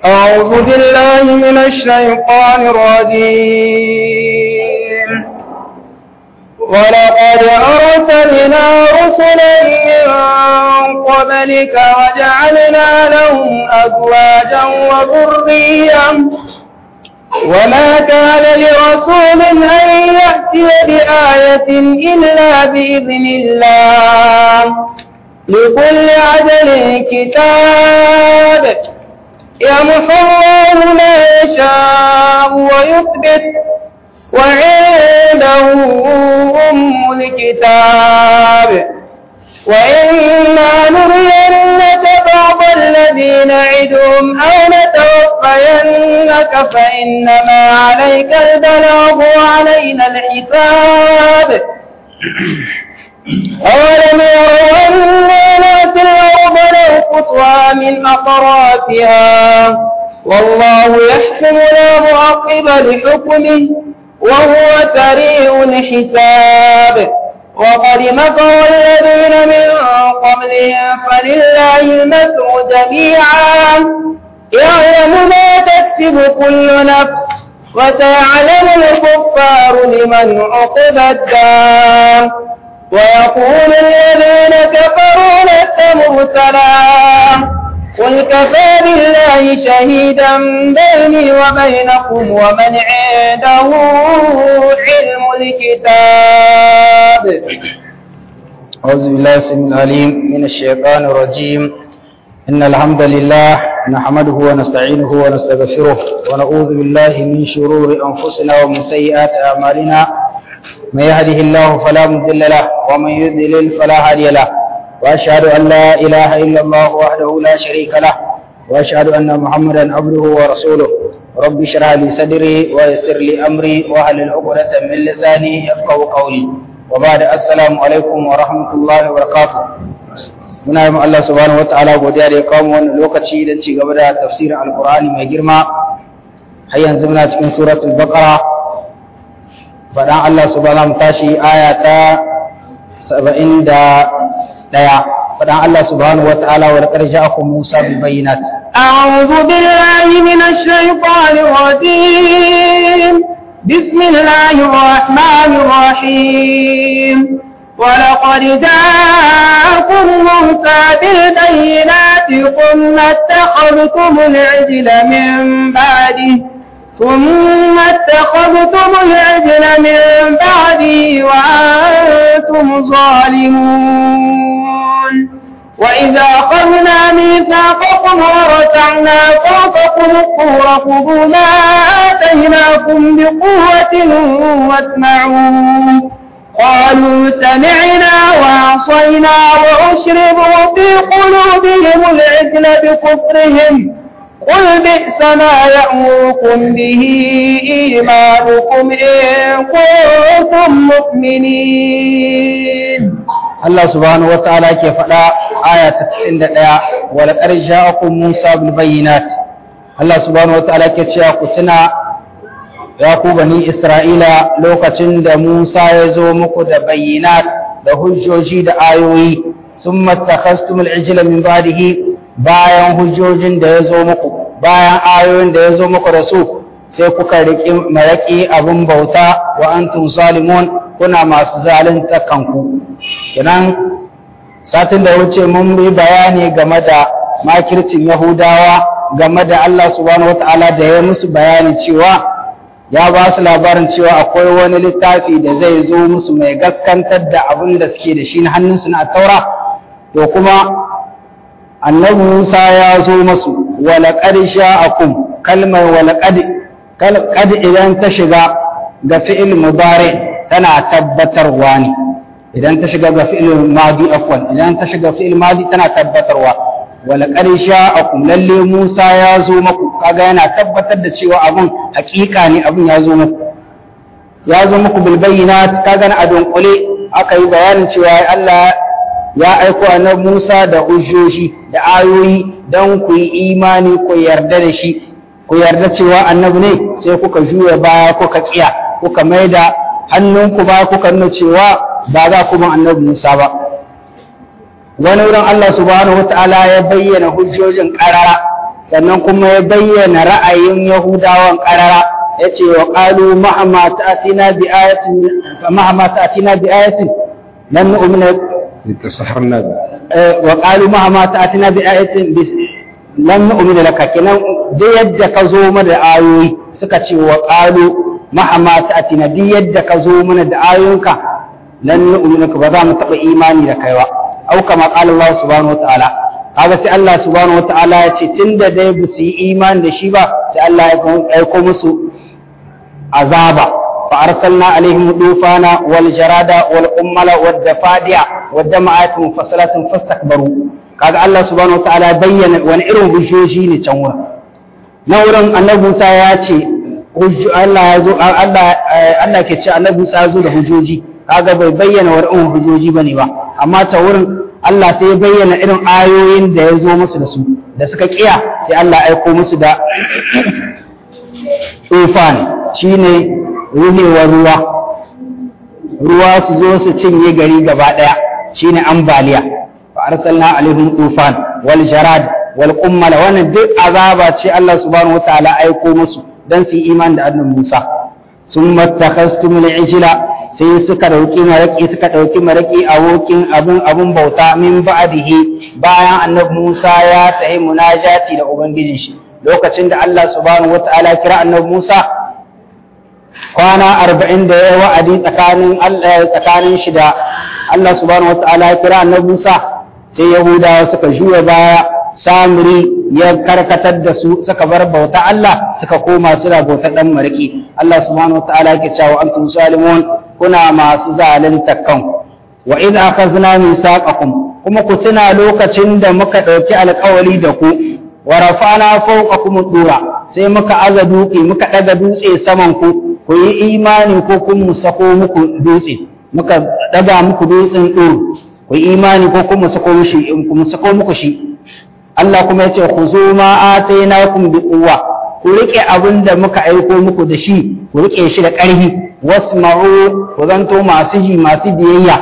أعوذ بالله من الشيطان الرجيم ولقد أرسلنا رسلا من قبلك وجعلنا لهم أزواجا وذريا وما كان لرسول أن يأتي بآية إلا بإذن الله لكل عدل كتاب يمحو الله ما يشاء ويثبت وعنده أم الكتاب وإما نرينك بعض الذي نعدهم أو نتوفينك فإنما عليك البلاغ وعلينا الحساب أولم يروا أنا نأتي الأرض ننقصها من أطرافها والله يحكم لا معقب لحكمه وهو سريع الحساب وقد مكر الذين من قبلهم فلله المكر جميعا يعلم ما تكسب كل نفس وسيعلم الكفار لمن عقب الدار ويقول الذين كفروا لست مرسلا قل كفى بالله شهيدا بيني وبينكم ومن عنده علم الكتاب أعوذ بالله السميع العليم من الشيطان الرجيم إن الحمد لله نحمده ونستعينه ونستغفره ونعوذ بالله من شرور أنفسنا ومن سيئات أعمالنا من يهده الله فلا مضل له ومن يضلل فلا هادي له واشهد ان لا اله الا الله وحده لا شريك له واشهد ان محمدا عبده ورسوله رب اشرح لي صدري ويسر لي امري واحلل عقدة من لساني يفقهوا قولي وبعد السلام عليكم ورحمه الله وبركاته muna yi Allah subhanahu wa ta'ala godiya da ya kawo wannan lokaci don ci gaba da tafsirin alkur'ani mai girma har yanzu muna cikin suratul baqara faɗan Allah subhanahu tashi aya ta saba'in da ɗaya faɗan Allah subhanahu wa ta'ala wa laqad ja'akum Musa bil bayyinat أعوذ بالله من الشيطان الرجيم بسم الله الرحمن الرحيم ولقد جاءكم موسى بالبينات ثم اتخذتم العجل من بعده ثم اتخذتم العجل من بعده وأنتم ظالمون وإذا أخذنا ميثاقكم ورفعنا فوقكم الطور خذوا ما آتيناكم بقوة واسمعوا قالوا سمعنا وعصينا وأشربوا في قلوبهم العجل بكفرهم قل بئس ما يأمركم به إيمانكم إن كنتم مؤمنين Allah subhanahu wa ta'ala ke faɗa aya ta 91 wa laqad ja'akum Musa bil bayyinat Allah subhanahu wa ta'ala ke cewa ku tuna ya ku bani Isra'ila lokacin da Musa ya zo muku da bayyinat da hujjoji da ayoyi summa takhastumul ijla min ba'dihi bayan hujjojin da ya zo muku bayan ayoyin da ya zo muku da su sai kuka riƙi maraƙi abin bauta wa antum zalimun kuna masu zalunta kanku kenan satin da wuce mun yi bayani game da makircin yahudawa game da Allah subhanahu wata'ala da ya musu bayani cewa ya ba su labarin cewa akwai wani littafi da zai zo musu mai gaskantar da abin da suke da shi na hannunsu na taura to kuma annabi Musa ya zo masu walaƙad sha'akum kalmar walaƙad qad idan ta shiga ga fi'il mudari tana tabbatarwa ne idan ta shiga ga fi'il madi afwan idan ta shiga fi'il madi tana tabbatarwa walaƙad sha'akum lalle Musa ya zo maku kaga yana tabbatar da cewa abun hakika ne abun ya zo maku ya zo muku bil bayyinat kaga na adon kule aka yi bayanin cewa Allah ya aiko annabi Musa da hujjoji da ayoyi don ku yi imani ku yarda da shi ku yarda cewa annabi ne sai kuka juya baya kuka tsiya kuka maida hannunku ba kuka nuna cewa ba za ku bin annabi Musa ba wani wurin Allah subhanahu wata'ala ya bayyana hujjojin karara sannan kuma ya bayyana ra'ayin yahudawan qarara yace wa qalu ma'ama ta'tina bi ayatin ma'ama ta'tina bi ayatin lan nu'mina تسحرنا wa qalu ma'ama ta'tina bi ayatin lan nu'mina laka kenan da yadda ka zo mana da ayoyi suka ce wa qalu ma'ama ta'tina da yadda ka zo mana da ayoyinka lan nu'mina ka ba za mu taba imani da kai ba au kama qala Allah subhanahu wa ta'ala kaga sai Allah subhanahu wa ta'ala ya ce tunda dai ba su yi imani da shi ba sai Allah ya aiko musu azaba fa arsalna alaihim dufana wal jarada wal qummala wad dafadi'a wad dama'at mufassalatin fastakbaru kaga Allah subhanahu wataala ya bayyana wani irin hujjoji ne can wurin na wurin annabi Musa ya ce Allah ya zo Allah Allah ke ce annabi Musa ya zo da hujjoji kaga bai bayyana wani irin hujjoji bane ba amma ta wurin Allah sai ya bayyana irin ayoyin da ya zo musu da su da suka kiya sai Allah ya aiko musu da tufan shine ruhewar ruwa ruwa su zo su cinye gari gaba daya shine ambaliya fa arsalna alaihim tufan wal jarad wal qummal wannan duk azaba ce Allah subhanahu wataala aiko musu dan su yi iman da annabi Musa summa takhastum al-ijla sai suka dauki maraki suka dauki maraki a wokin abun abun bauta min ba'dihi bayan annabi Musa ya tayi munajati da ubangijin shi lokacin da Allah subhanahu wataala kira annabi Musa kwana arba'in da ya wa'adi tsakanin tsakanin shi da Allah subhanahu wataala ya kira annabi Musa sai Yahudawa suka juya baya Samiri ya karkatar da su suka bar bauta Allah suka koma suna bauta dan mariki Allah subhanahu wataala yake cewa antum zalimun kuna masu zalunta kanku wa idh akhadna mithaqakum kuma ku tuna lokacin da muka dauki alƙawari da ku wa rafa'na fawqakum dura sai muka aza duki muka daga dutse saman ku ku yi imani ko kun mu sako muku dutse muka daga muku dutsen dur ku yi imani ko kun mu sako mushi ku mu sako muku shi Allah kuma yace ku zo ma atainakum bi quwwa ku rike abin da muka aiko muku da shi ku rike shi da ƙarfi wasma'u ku zanto masu ji masu biyayya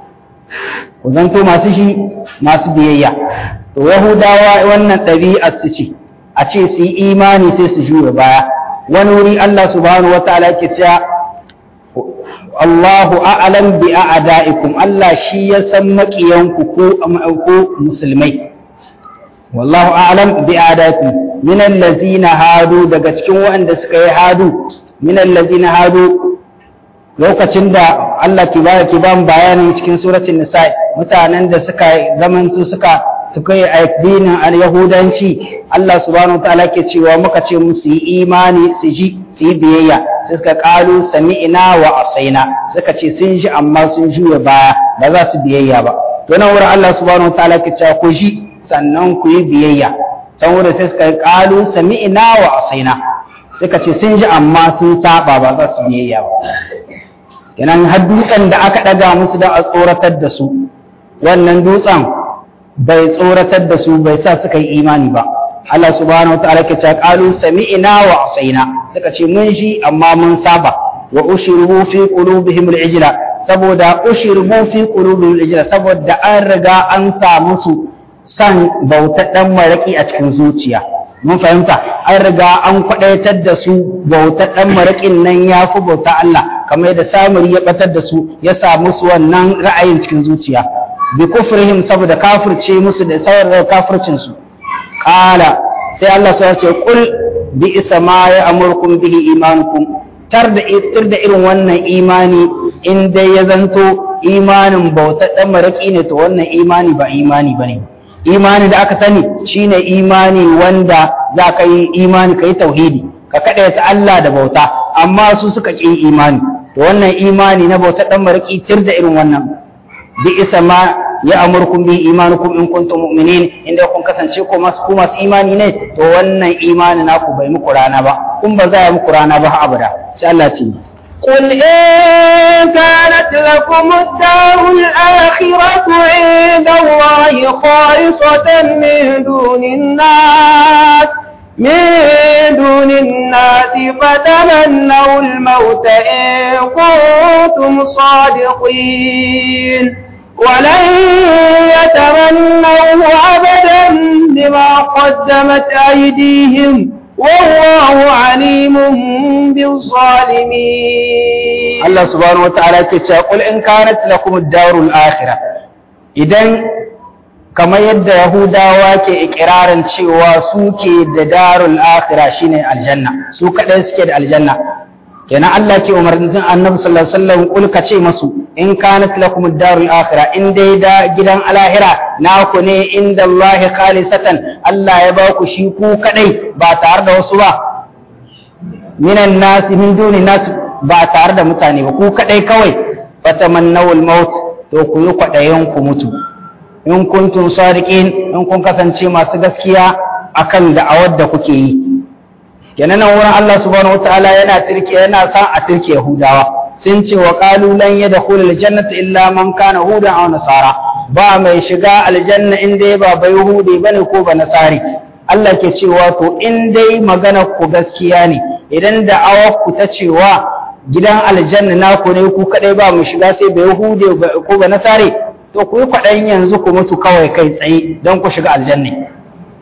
ku zanto masu shi masu biyayya to yahudawa wannan ɗabi'ar su ce a ce su yi imani sai su juya baya wani wuri Allah subhanahu wataala yake cewa Allahu a'lam bi a'da'ikum Allah shi ya san makiyanku ko ko musulmai wallahu a'lam bi a'da'ikum min allazina hadu daga cikin waɗanda suka yi hadu min allazina hadu lokacin da Allah ki ba ki ban bayani cikin suratul nisa mutanen da suka zaman su suka suka yi addinin al-yahudanci Allah subhanahu wa ta'ala ke cewa muka ce musu yi imani su ji su yi biyayya sai suka kalu sami'na wa asaina suka ce sun ji amma sun juya baya ba za su biyayya ba to nan wurin Allah subhanahu wa ta'ala ke cewa ku ji sannan ku yi biyayya can wurin sai suka kalu sami'na wa asaina suka ce sun ji amma sun saba ba za su biyayya ba kenan har dutsen da aka daga musu da a tsoratar da su wannan dutsen bai tsoratar da su bai sa suka yi imani ba Allah subhanahu wataala ke cewa qalu sami'na wa asaina suka ce mun ji amma mun saba wa ushribu fi qulubihim al-ijla saboda ushribu fi qulubihim al-ijla saboda an riga an sa musu san bautar dan maraki a cikin zuciya mun fahimta an riga an kwadaitar da su bautar dan marakin nan ya fi bauta Allah kamar yadda samuri ya batar da su ya sa musu wannan ra'ayin cikin zuciya bi kufrihim saboda kafirce musu da sauran kafircin su qala sai Allah sai ya ce qul bi isa ma ya amurkum bihi imanukum tar da tar da irin wannan imani in dai ya zanto imanin bautar dan maraki ne to wannan imani ba imani bane imani da aka sani shine imani wanda za ka yi imani ka yi tauhidi ka kaɗaita Allah da bauta amma su suka ƙi imani to wannan imani na bautar dan maraki tir da irin wannan bi isa ma ya amurkum bi imanukum in kuntum mu'minin inda kun kasance ko masu ku masu imani ne to wannan imani naku bai muku rana ba kun ba za ya muku rana ba abada sai Allah ce قل إن كانت لكم الدار الآخرة عند الله خالصة من دون الناس من دون الناس فتمنوا الموت إن كنتم صادقين ولن يتمنوه أبدا بما قدمت أيديهم والله عليم بالظالمين Allah subhanahu wataala yake cewa qul in kanat lakum ad-darul akhirah idan kamar yadda yahudawa ke ikirarin cewa su ke da darul akhirah shine aljanna su kadai suke da aljanna kenan Allah ke umarnin annabi sallallahu alaihi wasallam kul ka ce masu in kanat lakum ad-darul akhirah in dai da gidan alahira naku ne inda Allah khalisatan Allah ya ba ku shi ku kadai ba tare da wasu ba minan nasi min duni nasi ba tare da mutane ba ku kadai kawai fatamannawul maut to ku yi kwadayen ku mutu in kuntum sadiqin in kun kasance masu gaskiya akan da'awar da kuke yi kenan nan wurin Allah subhanahu wataala yana tirke yana sa a tirke Yahudawa sun ce wa qalu lan yadkhul aljannata illa man kana hudan aw nasara ba mai shiga aljanna in dai ba bai yahudi bane ko ba nasari Allah ke cewa to in dai magana ku gaskiya ne idan da'awar ku ta cewa gidan aljanna naku ne ku kadai ba mu shiga sai ba yahudi ko ba nasari to ku yi kwaɗayin yanzu ku mutu kawai kai tsaye don ku shiga aljanna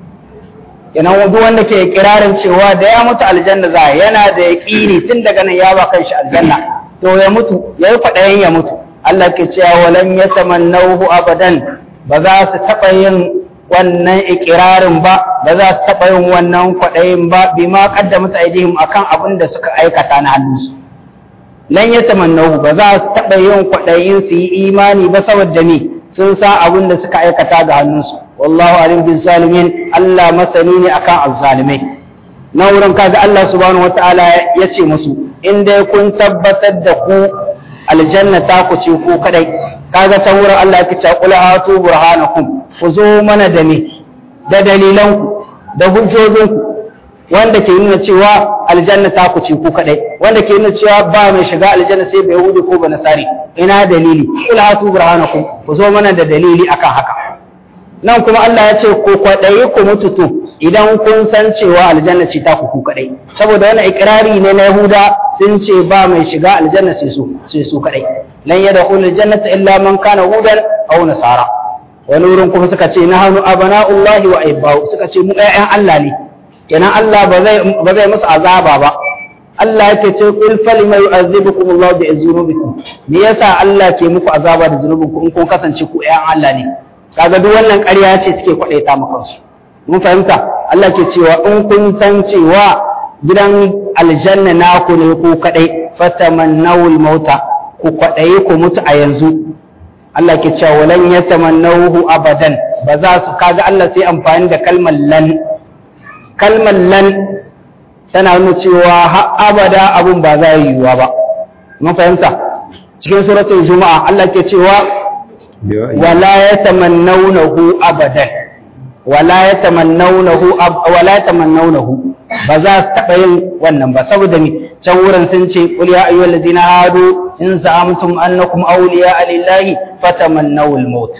kenan duk wanda ke kirarin cewa da ya mutu aljanna za yana da yaƙini tun daga nan ya ba kanshi aljanna to ya mutu ya yi kwaɗayin ya mutu Allah ke cewa walan ya tamannahu abadan ba za su taɓa yin wannan ikirarin ba ba za su taɓa yin wannan kwaɗayin ba bi ma qaddamat aidihim akan abin da suka aikata na hannunsu lan ya tamannahu ba za su taɓa yin kwaɗayin su yi imani ba saboda ni sun san abin da suka aikata ga hannunsu wallahu alim bin zalimin Allah masani ne akan azzalimai na wurin kaga Allah subhanahu wataala ya ce musu in dai kun tabbatar da ku aljanna ta ku ce ku kadai kaga ta wurin Allah ya ce qul hatu burhanakum ku zo mana da me da dalilanku da hujjojinku wanda ke nuna cewa aljanna ta ku ce ku kadai wanda ke nuna cewa ba mai shiga aljanna sai bai yahudi ko ba nasari ina dalili kul hatu burhanakum ku zo mana da dalili akan haka nan kuma Allah ya ce ku kwadayi ku mutu to idan kun san cewa aljanna ce ta ku ku kadai saboda wannan ikrari ne na yahuda sun ce ba mai shiga aljanna sai su sai su kadai lan yadkhul aljannata illa man kana hudan aw nasara wani wurin kuma suka ce nahnu abana'ullahi wa aibau suka ce mu ƴaƴan Allah ne kenan Allah ba zai musu azaba ba Allah yake ce kul falima yu'azzibukum Allah bi dhunubikum me yasa Allah ke muku azaba da zunubinku in kun kasance ku ƴan Allah ne kaga duk wannan ƙarya ce suke kwadaita maka su mun fahimta Allah ke cewa in kun san cewa gidan aljanna naku ne ku kadai fatamannawul mauta ku kwadaye ku mutu a yanzu Allah ke cewa walan yatamannahu abadan ba za su kaga Allah sai amfani da kalmar lan kalmar lan tana nuna cewa har abada abun ba za yi yiwuwa ba mun fahimta cikin suratul juma'a Allah ke cewa wala yatamannawnahu abadan wala yatamannawnahu wala yatamannawnahu ba za su taɓa yin wannan ba saboda ni can wurin sun ce qul ya ayyuhal ladina hadu in za'amtum annakum awliya lillahi fatamannawul maut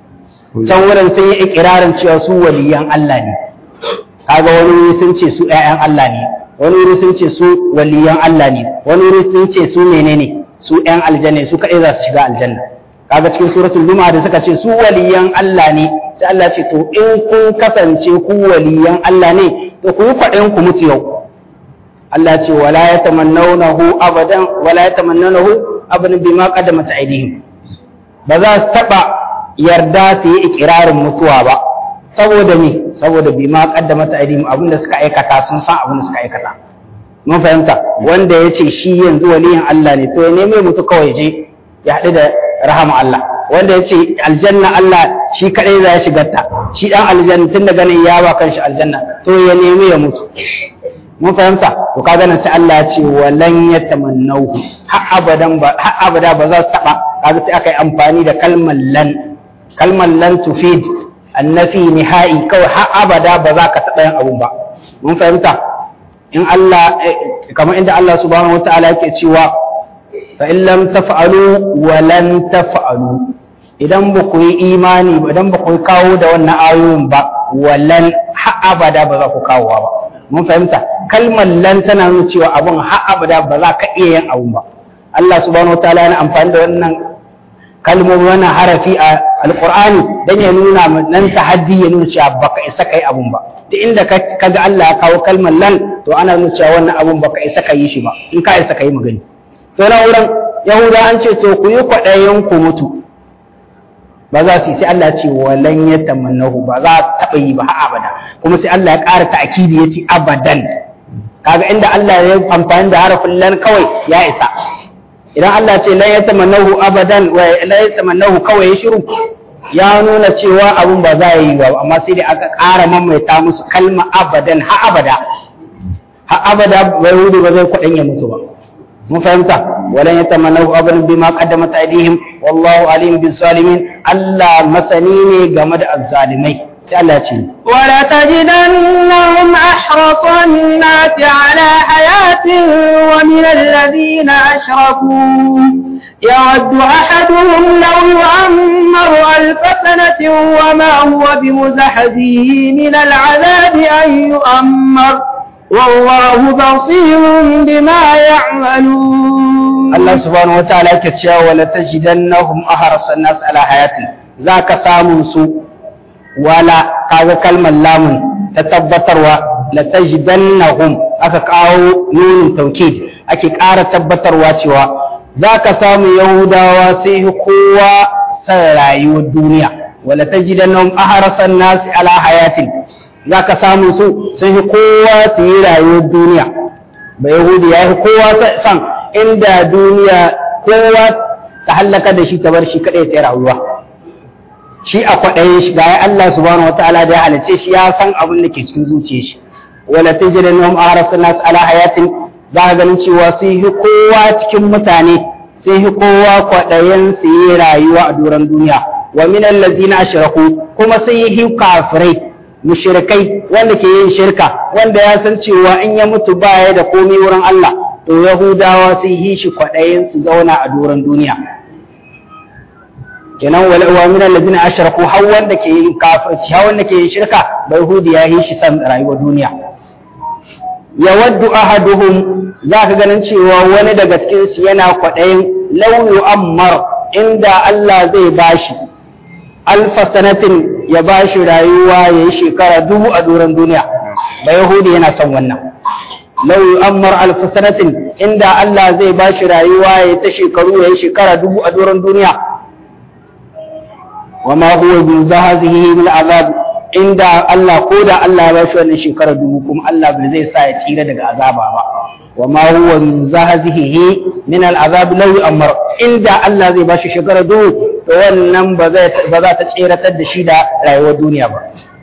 can wurin sun yi ikirarin cewa su waliyan Allah ne kaga wani wuri sun ce su ƴaƴan Allah ne wani wuri sun ce su waliyan Allah ne wani wuri sun ce su menene su ƴan aljanna su kaɗai za su shiga aljanna kaga cikin suratul juma'a da suka ce su waliyan Allah ne sai Allah ce to in kun kasance ku waliyan Allah ne to ku yi kwaɗayin ku mutu yau Allah ce wala yatamannawnahu abadan wala yatamannawnahu abadan bima qaddamat aydihim ba za su taba yarda su yi ikirarin mutuwa ba saboda me saboda bi ma kaddamata aidihim abinda suka aikata sun san abinda suka aikata mun fahimta wanda ya ce shi yanzu waliyin Allah ne to ya neme mutu kawai je ya haɗu da rahama Allah wanda ya ce aljanna Allah shi kaɗai za ya shigar ta shi ɗan aljanna tun daga nan ya ba kanshi aljanna to ya neme ya mutu mun fahimta to kaga nan sai Allah ya ce walan yatamannahu har abadan ba har abada ba za su taba kaga sai aka yi amfani da kalmar lan kalmar lan tufid annafi nihai kawai har abada ba za ka taɓa yin abun ba mun fahimta in Allah kamar inda Allah subhanahu wataala yake cewa fa in lam taf'alu wa lan taf'alu idan ba ku yi imani ba idan ba ku kawo da wannan ayoyin ba walan har abada ba za ku kawo ba mun fahimta kalmar lan tana nuna cewa abun har abada ba za ka iya yin abun ba Allah subhanahu wataala yana amfani da wannan kalmomi wannan harafi a alqur'ani dan ya nuna nan tahaddi ya nuna cewa baka isa kai abun ba duk inda kaga Allah ya kawo kalmar lan to ana nuna cewa wannan abun baka isa kai shi ba in ka isa kai magani to na wurin yahuda an ce to ku yi kwaɗayen ku mutu ba za su yi sai Allah ce walan ya tamannahu ba za su taɓa yi ba har abada kuma sai Allah ya ƙara ta'akidi ya ce abadan kaga inda Allah ya amfani da harafin lan kawai ya isa idan Allah ce lan ya tamannahu abadan wa lan ya tamannahu kawai ya shiru ya nuna cewa abun ba za yi ba amma sai da aka ƙara mamaita musu kalma abadan har abada har abada bai hudu ba zai kwaɗan ya mutu ba mun fahimta walan yatamannahu abadan bima qaddamat aydihim wallahu alim bis zalimin Allah masani ne game da azzalimai sai Allah ya ce wala tajidannahum ahrasa an-nasi ala hayatin wa min alladhina ashraku يود أحدهم لو يعمر ألف سنة وما هو بمزحزه من العذاب أن يؤمر والله بصير بما يعملون الله سبحانه وتعالى كتشا ولا تجدنهم أحرص الناس على حياة ذاك سامن سوء ولا كذا كلمة لام تتبتر لتجدنهم aka kawo nunin taukid ake ƙara tabbatarwa cewa za ka samu yahudawa sai kowa san rayuwar duniya wala tajidannahum ahrasan nasi ala hayatin za ka samu su sun yi kowa su yi rayuwar duniya ba yahudi ya yi kowa san inda duniya kowa ta hallaka da shi ta bar shi kaɗai ta rayuwa shi a kwaɗaye shi ga Allah subhanahu wa ta'ala da ya halice shi ya san abin da ke cikin zuciyar shi wala tajidannahum ahrasan nas ala hayatin za ka ganin cewa sun yi kowa cikin mutane sun yi kowa kwaɗayen su yi rayuwa a doron duniya wa min allazina ashraku kuma sun yi kafirai mushrikai wanda ke yin shirka wanda ya san cewa in ya mutu baya da komai wurin Allah to yahudawa sun yi shi kwaɗayin su zauna a doron duniya kenan wala wa min allazina ashraku har wanda ke yin kafirci har wanda ke yin shirka bai yahudi ya yi shi san rayuwar duniya yawaddu ahaduhum za ka ganin cewa wani daga cikin su yana kwaɗayin lauyu ammar inda Allah zai bashi alfa sanatin ya bashi rayuwa ya yi shekara dubu a doron duniya ba yahudi yana son wannan lauyu ammar alfa sanatin inda Allah zai bashi rayuwa ya ta shekaru ya yi shekara dubu a doron duniya wa ma huwa bi zahazihi min azab inda Allah ko da Allah ya bashi wannan shekara dubu kuma Allah bai zai sa ya tsira daga azaba ba wa ma huwa min zahzihi min al'azab law amr inda Allah zai bashi shekara dubu to wannan ba zai ba za ta tsiratar da shi da rayuwar duniya ba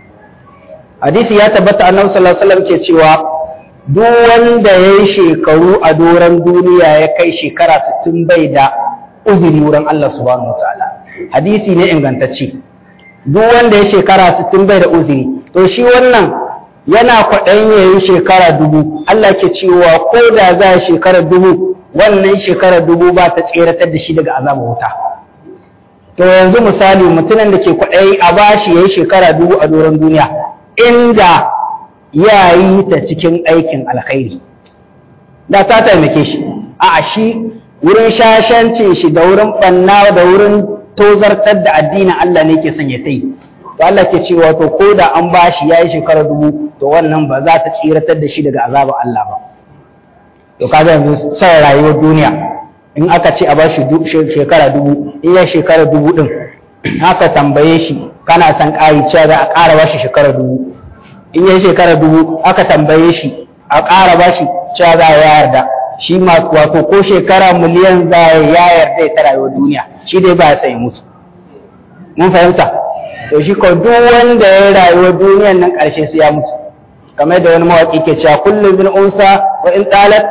hadisi ya tabbata annabi sallallahu alaihi wasallam ke cewa duk wanda ya yi shekaru a doron duniya ya kai shekara 60 bai da uzuri wurin Allah subhanahu wataala hadisi ne ingantacce duk wanda ya shekara 60 bai da uzuri to shi wannan yana kwaɗayin ya yi shekara dubu Allah ke cewa ko da za a shekara dubu wannan shekara dubu ba ta tseratar da shi daga azabar wuta to yanzu misali mutumin da ke kwaɗayi a bashi ya yi shekara dubu a doron duniya inda ya yi ta cikin aikin alkhairi da ta taimake shi a shi wurin shashancin shi da wurin ɓanna da wurin tozartar da addinin Allah ne ke son ya ta yi to Allah ke cewa to ko da an bashi ya yi shekara dubu to wannan ba za ta tsiratar da shi daga azabar Allah ba to kaga yanzu son rayuwar duniya in aka ce a bashi shekara dubu in ya shekara dubu din haka tambaye shi kana son ƙari cewa za a ƙara bashi shekara dubu in ya shekara dubu aka tambaye shi a ƙara bashi cewa za a yarda shi ma wato ko shekara miliyan za a ya yarda ta rayuwar duniya shi dai ba ya sai musu mun fahimta to shi ko duk wanda ya rayuwa duniyan nan ƙarshe sai ya mutu kamar da wani mawaƙi ke cewa kullum bin unsa wa in talat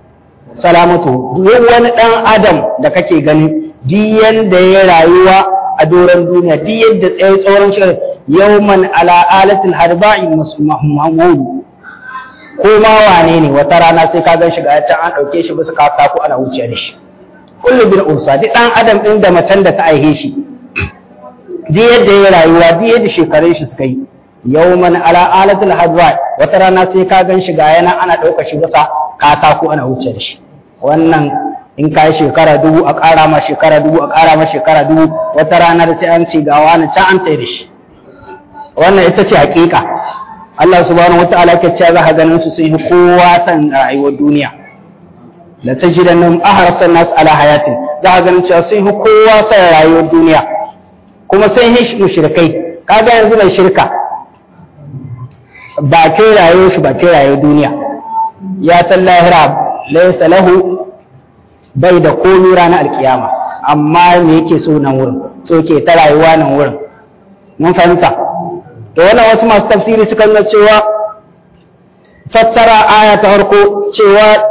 salamatu duk wani ɗan adam da kake gani diyan da ya rayuwa a doron duniya diyan da tsaye tsoron shi yawman ala alatil harba'i mahmud ko ma wane ne wata rana sai ka gan shi ga can an ɗauke shi bisa katako ana wuce da shi kullum bin unsa duk ɗan adam ɗin da macen da ta aihe shi duk yadda ya rayuwa duk yadda shekarun shi suka yi yawman ala alatul hadwa wata rana sai ka gan shi ga yana ana ɗauka shi bisa katako ana wuce da shi wannan in ka yi shekara dubu a ƙara ma shekara dubu a ƙara ma shekara dubu wata ranar sai an ce ga wani can an tai da shi wannan ita ce hakika Allah subhanahu wata'ala ke cewa za ka ganin su sun yi kowa san rayuwar duniya la tajidannahum ahrasan nas ala hayatin za ka ganin cewa sun yi kowa san rayuwar duniya kuma sun yi mushrikai kaga yanzu mai shirka ba ke rayuwar shi ba ke rayuwar duniya ya san lahira laysa lahu bai da komi ranar alkiyama amma me yake so nan wurin so ke ta rayuwa nan wurin mun fahimta to wannan wasu masu tafsiri suka nuna cewa fassara aya ta farko cewa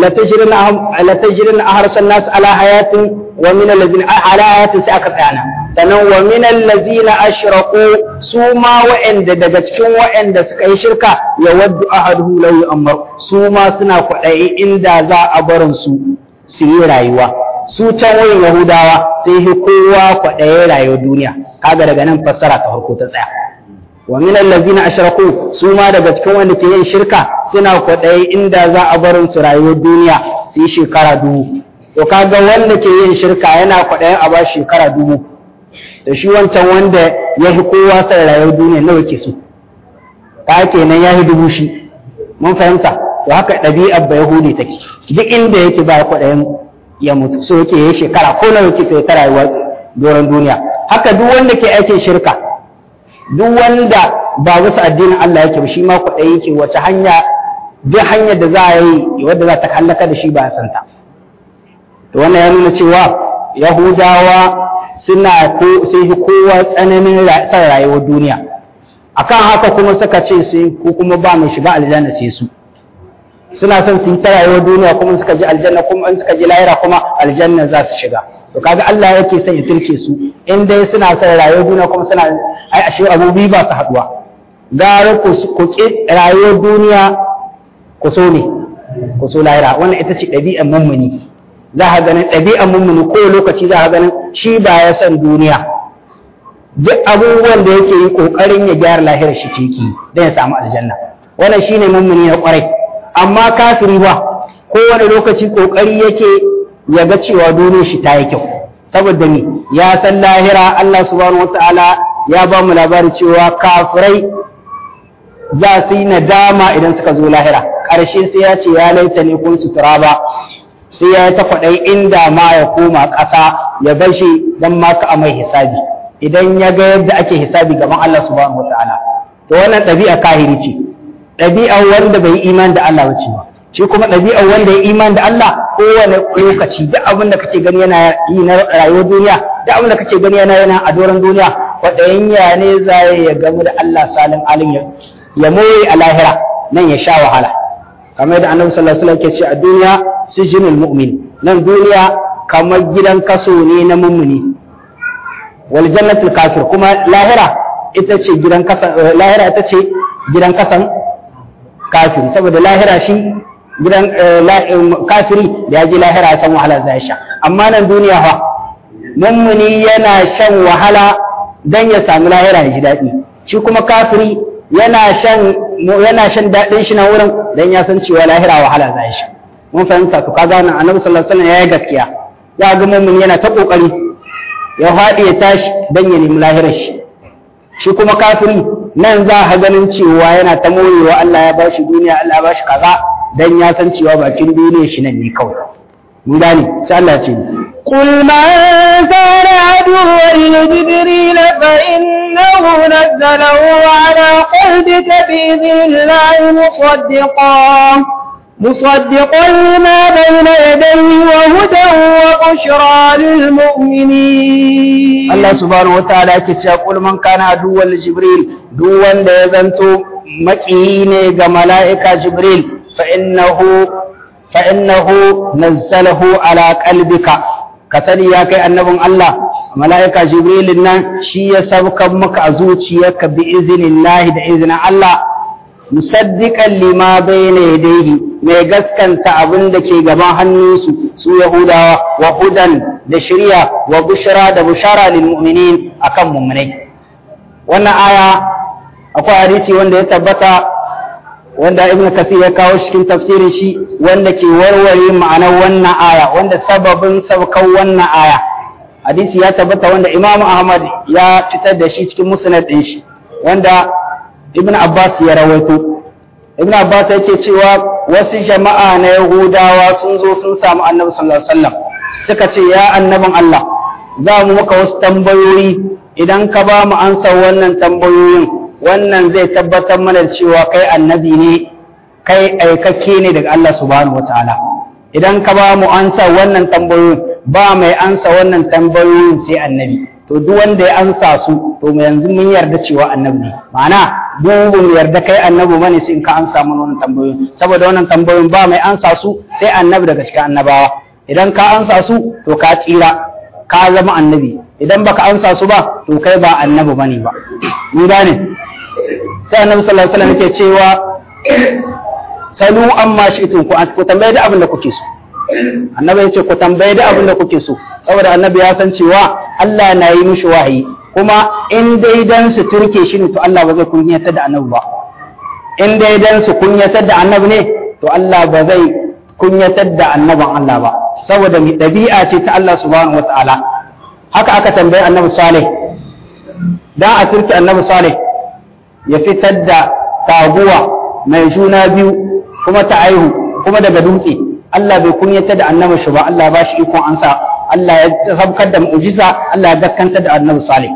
la tajrin aharsan nas ala hayatin wa min allazina ala hayatin sai aka tsaya sannan wa min allazina ashraku su ma wa'anda daga cikin wa'anda suka yi shirka ya waddu ahaduhu law yu'ammar su ma suna kwaɗayi inda za a barin su su yi rayuwa su can wurin yahudawa sai yi kowa kwaɗaye rayuwar duniya kaga daga nan fassara ta farko ta tsaya wa min allazina ashraku su ma daga cikin wanda ke yin shirka suna kwaɗaye inda za a barin su rayuwar duniya su yi shekara dubu to kaga wanda ke yin shirka yana kwaɗayen a ba shekara dubu to shi wancan wanda ya fi kowa sai rayuwar duniya nawa ke so ka kenan ya fi dubu shi mun fahimta to haka ɗabi'ar ba yahudi take duk inda yake ba kwaɗayin ya mutu so yake yi shekara ko nawa yake ta rayuwar doron duniya haka duk wanda ke aikin shirka duk wanda ba wasu addinin Allah yake ba shi ma kwaɗayi yake wace hanya duk hanyar da za a yi wadda za ta hallaka da shi ba a santa to wannan ya nuna cewa yahudawa suna ko sai kowa tsananin san rayuwar duniya akan haka kuma suka ce sai ko kuma ba mai shiga aljanna sai su suna son su yi ta rayuwar duniya kuma suka ji aljanna kuma in suka ji lahira kuma aljanna za su shiga to kaga Allah yake son ya turke su in dai suna son rayuwar duniya kuma suna ai ashe abubuwa ba su haduwa gara ku ku ki rayuwar duniya ku so ne ku so lahira wannan ita ce ɗabi'ar mummuni za ka ganin ɗabi'ar mummuni ko lokaci za ka ganin shi ba ya son duniya duk abubuwan da yake yi kokarin ya gyara lahirar shi ciki don ya samu aljanna wannan shine mummuni na kwarai amma kafiri ba kowane lokaci kokari yake ya ga cewa dole shi ta yi kyau saboda ni ya san lahira Allah subhanahu wataala ya ba mu labari cewa kafirai za su yi nadama idan suka zo lahira ƙarshe sai ya ce ya laita ne kun sutura ba sai ya ta kwaɗai inda ma ya koma ƙasa ya bar shi don ma ka mai hisabi idan ya ga yadda ake hisabi gaban Allah subhanahu wataala to wannan ɗabi'a kahiri ce ɗabi'ar wanda bai yi iman da Allah bace ba shi kuma ɗabi'ar wanda ya iman da Allah kowane lokaci duk abin da kake gani yana yi na rayuwar duniya duk abin da kake gani yana yana a doron duniya kwaɗayin ya ne za ya gamu da Allah salin alim ya ya moye a lahira nan ya sha wahala kamar yadda annabi sallallahu alaihi wasallam ke ce a duniya sijinul mu'min nan duniya kamar gidan kaso ne na mummuni wal jannatul kafir kuma lahira ita ce gidan kasan lahira ita ce gidan kasan kafiri saboda lahira shi gidan kafiri da ya ji lahira ya san wahala zai sha amma nan duniya fa mummuni yana shan wahala dan ya sami lahira ya ji daɗi shi kuma kafiri yana shan yana shan daɗin shi na wurin dan ya san cewa lahira wahala zai sha mun fahimta to kaga nan annabi sallallahu alaihi wasallam yayi gaskiya ya ga mummuni yana ta kokari ya faɗi ya tashi dan ya nemi lahirar shi shi kuma kafiri nan za a ganin cewa yana ta morewa Allah ya bashi duniya Allah ya bashi kaza dan ya san cewa bakin duniya shi nan ne kawai mun gane sai Allah ya ce قل من كان عدوا لجبريل فإنه نزله على قلبك بإذن الله مصدقا مصدقا لما بين يديه وهدى وبشرى للمؤمنين Allah subhanahu wataala yake cewa kul man kana aduwwan jibril duk wanda ya zanto makiyi ne ga mala'ika jibril fa innahu fa innahu nazzalahu ala qalbika ka sani ya kai annabin Allah mala'ika jibril nan shi ya saukan maka a zuciyarka bi iznillahi da izinin Allah musaddiqan lima bayna yadayhi mai gaskanta abin da ke gaban hannunsu su yahudawa wa hudan da shirya wa bushra da bushara lil mu'minin akan mu'minai wannan aya akwai hadisi wanda ya tabbata wanda ibn kasir ya kawo cikin tafsirin shi wanda ke warware ma'anar wannan aya wanda sababin saukan wannan aya hadisi ya tabbata wanda imam ahmad ya fitar da shi cikin musnad din shi wanda ibn abbas ya rawaito ibn abbas yake cewa wasu jama'a na yahudawa sun zo sun samu annabi sallallahu alaihi wasallam suka ce ya annabin allah za mu maka wasu tambayoyi idan ka ba mu ansa wannan tambayoyin wannan zai tabbatar mana cewa kai annabi ne kai aikakke ne daga Allah subhanahu wataala idan ka ba mu ansa wannan tambayoyin ba mai ansa wannan tambayoyin sai annabi to duk wanda ya ansa su to mu yanzu mun yarda cewa annabi ne ma'ana duk mu yarda kai annabi bane sai in ka ansa mana wannan tambayoyin saboda wannan tambayoyin ba mai ansa su sai annabi daga cikin annabawa idan ka ansa su to ka tsira ka zama annabi idan baka ansa su ba to kai ba annabi bane ba ni gane sai annabi sallallahu alaihi wasallam yake cewa salu amma shi'tum ku ku tambaye da abin da kuke so annabi yace ku tambaye da abin da kuke so saboda annabi ya san cewa Allah na yi mishi wahayi kuma in dai dan su turke shi ne to Allah ba zai kunyatar da annabi ba in dai dan su kunyatar da annabi ne to Allah ba zai kunyatar da annaban Allah ba saboda mi dabi'a ce ta Allah subhanahu wataala haka aka tambaye annabi Saleh dan a turke annabi Saleh ya fitar da taguwa mai juna biyu kuma ta aihu kuma daga dutse Allah bai kunyata da annabi shi ba Allah ba shi ikon ansa Allah ya sabkar da mu'jiza Allah ya gaskantar da annabi Salih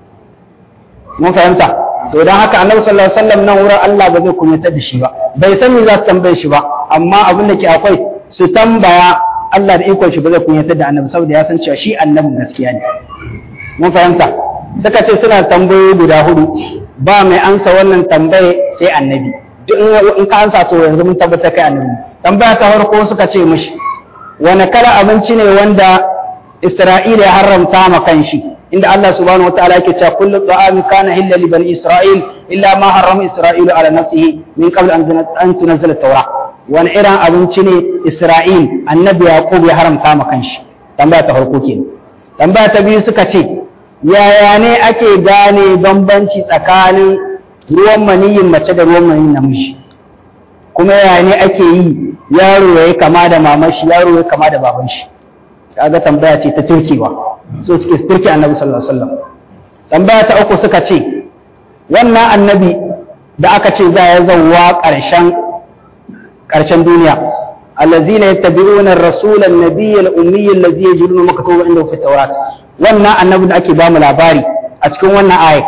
mun fahimta to dan haka annabi sallallahu alaihi wasallam nan wurin Allah ba zai kunyata da shi ba bai san me za su tambaye shi ba amma abin da ke akwai su tambaya Allah da ikon shi ba zai kunyata da annabi saboda ya san cewa shi annabin gaskiya ne mun fahimta suka ce suna tambayoyi guda hudu ba mai ansa wannan tambaye sai annabi duk in ka ansa to yanzu mun tabbata kai annabi tambaya ta farko suka ce mishi wani kala abinci ne wanda Isra'ila ya haramta ma kanshi inda Allah subhanahu wataala yake cewa kullu ta'amin kana illa li bani Isra'il illa ma harrama Isra'ilu ala nafsihi min qabl an an tunzila at-taura wani irin abinci ne Isra'il annabi Yaqub ya haramta ma kanshi tambaya ta farko kenan tambaya ta biyu suka ce yaya ne ake gane bambanci tsakanin ruwan maniyin mace da ruwan maniyin namiji kuma yaya ne ake yi yaro ya yi kama da mamashi yaro ya kama da baban shi kaga tambaya ce ta turkewa so suke turke annabi sallallahu alaihi wasallam tambaya ta uku suka ce wannan annabi da aka ce za ya zauwa ƙarshen ƙarshen duniya allazina yattabi'una ar-rasula an-nabiyya al-ummiyya allazi yajidunahu maktuban indahu fi at-taurat wannan annabi da ake bamu labari a cikin wannan ayat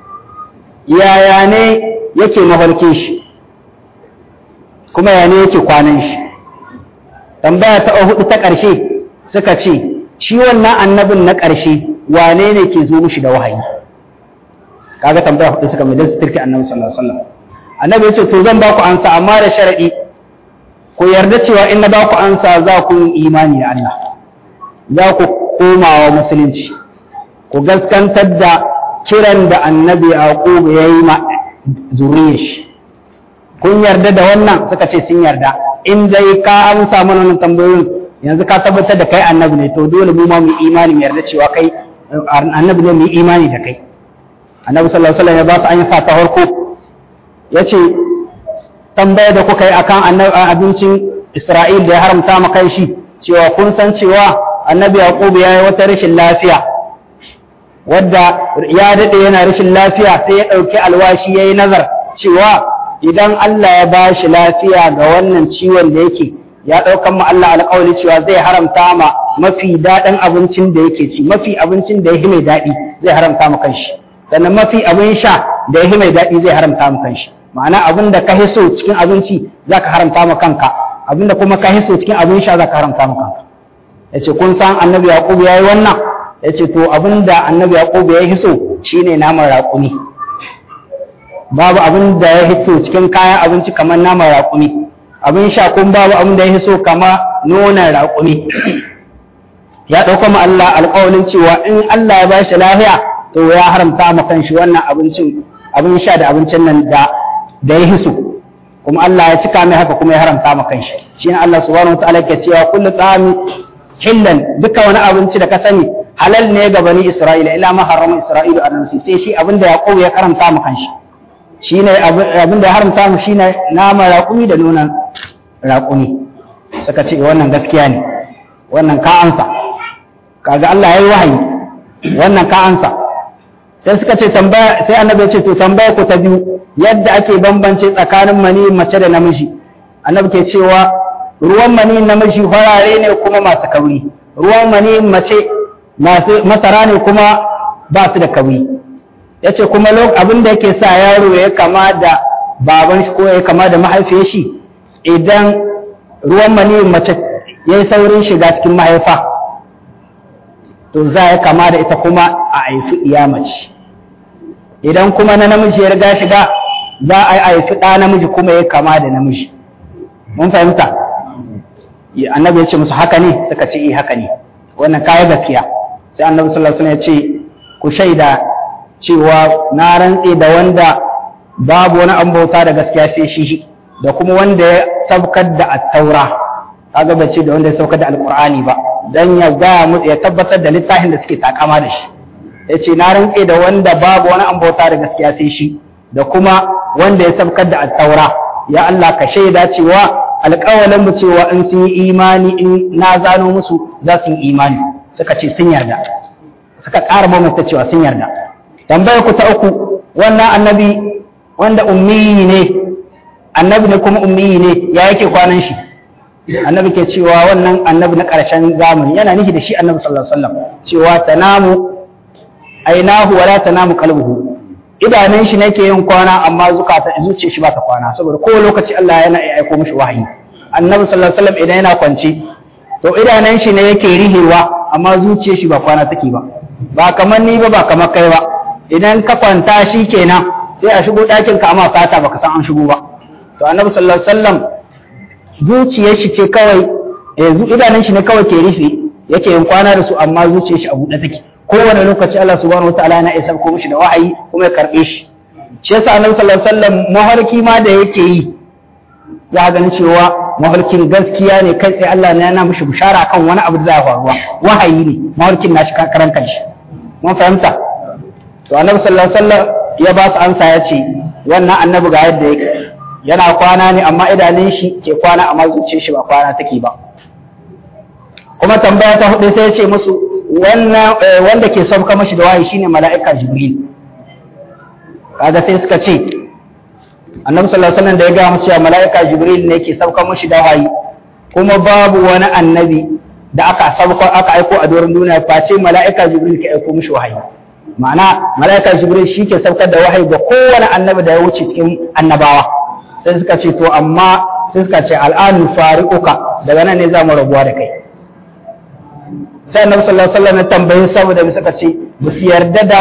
yaya ne yake mafarkin shi kuma yaya ne yake kwanan shi tambaya ta hudu ta ƙarshe suka ce shi wannan annabin na ƙarshe wane ne ke zo mishi da wahayi kaga tambaya hudu suka mai dan su turki annabi sallallahu alaihi wasallam annabi ya ce to zan ba ku ansa amma da sharadi ku yarda cewa in na ba ku ansa za ku yi imani da Allah za ku komawa musulunci ku gaskantar da kiran da annabi yaqub ya yi ma zuriyar shi kun yarda da wannan suka ce sun yarda in dai ka amsa mana wannan tambayoyin yanzu ka tabbatar da kai annabi ne to dole mu ma mu imani mu yarda cewa kai annabi ne mu imani da kai annabi sallallahu alaihi wasallam ya ba su an sa ta farko yace tambaya da kuka yi akan abincin Isra'il da ya haramta ma kai shi cewa kun san cewa annabi Yaqub ya yi wata rashin lafiya wadda ya dade yana rashin lafiya sai ya dauki alwashi yayi nazar cewa idan Allah ya ba shi lafiya ga wannan ciwon da yake ya ɗaukan ma Allah alƙawari cewa zai haramta ma mafi daɗin abincin da yake ci mafi abincin da ya mai daɗi zai haramta ma kanshi sannan mafi abin sha da ya mai daɗi zai haramta ma kanshi ma'ana abin da ka hiso cikin abinci za ka haramta ma kanka abin da kuma ka hiso cikin abin sha za ka haramta ma kanka ya ce kun san annabi yaƙubu ya yi wannan ya ce to abin da annabi yaƙubu ya hiso shine naman raƙumi babu abin da ya hito cikin kayan abinci kamar naman raƙumi abin sha kun babu abin da ya hiso kama nonon raƙumi ya ɗauka ma Allah alƙawalin cewa in Allah ya ba shi lafiya to ya haramta ma kanshi wannan abincin abin sha da abincin nan da da ya hiso kuma Allah ya cika mai haka kuma ya haramta ma kanshi shi ne Allah subhanahu wa ta'ala ke cewa kullu tsami hillan duka wani abinci da ka sani halal ne ga bani Isra'ila ila ma harama Isra'ilu a sai shi abin da Yaqub ya karanta ma kanshi shine abin da haramta mu shine nama raƙumi da nonon raƙumi suka ce wannan gaskiya ne wannan ka ansa kaga Allah yayi wahayi wannan ka ansa sai suka ce tambaya sai annabi ya ce to tambaya ku ta biyu yadda ake bambance tsakanin mani mace da namiji annabi ke cewa ruwan mani namiji farare ne kuma masu kauri ruwan mani mace masu masara ne kuma ba su da kauri yace kuma abin da yake sa yaro ya kama da baban shi ko ya kama da mahaifiyar shi idan ruwan mani mace ya yi saurin shiga cikin mahaifa to za ya kama da ita kuma a haifi iya mace idan kuma na namiji ya riga shiga za a haifi ɗa namiji kuma ya kama da namiji mun fahimta annabi ya ce musu haka ne suka ce eh haka ne wannan kaya gaskiya sai annabi sallallahu alaihi wasallam ya ce ku shaida cewa na rantse da wanda babu wani an bauta da gaskiya sai shi da kuma wanda ya sabkar da attaura kaga bai ce da wanda ya saukar da alqur'ani ba dan ya ga mu ya tabbatar da littafin da suke takama da shi yace na rantse da wanda babu wani an bauta da gaskiya sai shi da kuma wanda ya sabkar da attaura ya Allah ka shaida cewa alƙawalin mu cewa in sun yi imani in na zano musu za su yi imani suka ce sun yarda suka ƙara mamata cewa sun yarda tambayar ku ta uku wannan annabi wanda ummi ne annabi ne kuma ummi ne ya yake kwanan shi annabi ke cewa wannan annabi na ƙarshen zamani yana nihi da shi annabi sallallahu alaihi wasallam cewa tanamu ainahu wala tanamu qalbuhu idanun shi nake yin kwana amma zukata zuciyar shi ba ta kwana saboda kowane lokaci Allah yana aiko mishi wahayi annabi sallallahu alaihi wasallam idan yana kwance to idanun shi ne yake rihewa amma zuciyar shi ba kwana take ba ba kamar ni ba ba kamar kai ba idan ka kwanta shi kenan sai a shigo ɗakin ka amma sata baka san an shigo ba to annabi sallallahu alaihi wasallam zuciyar shi ce kawai yanzu idanun shi ne kawai ke rufe yake yin kwana da su amma zuciyar shi a buɗe take kowane lokaci Allah subhanahu wataala yana isa ko mishi da wahayi kuma ya karɓe shi shi yasa annabi sallallahu alaihi wasallam maharki ma da yake yi ya gani cewa mafarkin gaskiya ne kai sai Allah ne yana mishi bishara kan wani abu da za faruwa wahayi ne mafarkin nashi karan kanshi mun fahimta to annabi sallallahu alaihi wasallam ya ba su ansa ya ce wannan annabi ga yadda yake yana kwana ne amma idanun shi ke kwana amma zuciyar shi ba kwana take ba kuma tambaya ta hudu sai ya ce musu wannan wanda ke sauka mashi da wahayi shine mala'ika jibril kaga sai suka ce annabi sallallahu alaihi wasallam da ya ga musu cewa mala'ika jibril ne ke sauka mashi da wahayi kuma babu wani annabi da aka sauka aka aiko a doron duniya face mala'ika jibril ke aiko mishi wahayi ma'ana mala'ika jibril shi ke saukar da wahayi ga kowane annabi da ya wuce cikin annabawa sai suka ce to amma sai suka ce al'anu fari'uka daga nan ne za mu rabuwa da kai sai annabi sallallahu alaihi wasallam ya tambaye saboda mu suka ce ba su yarda da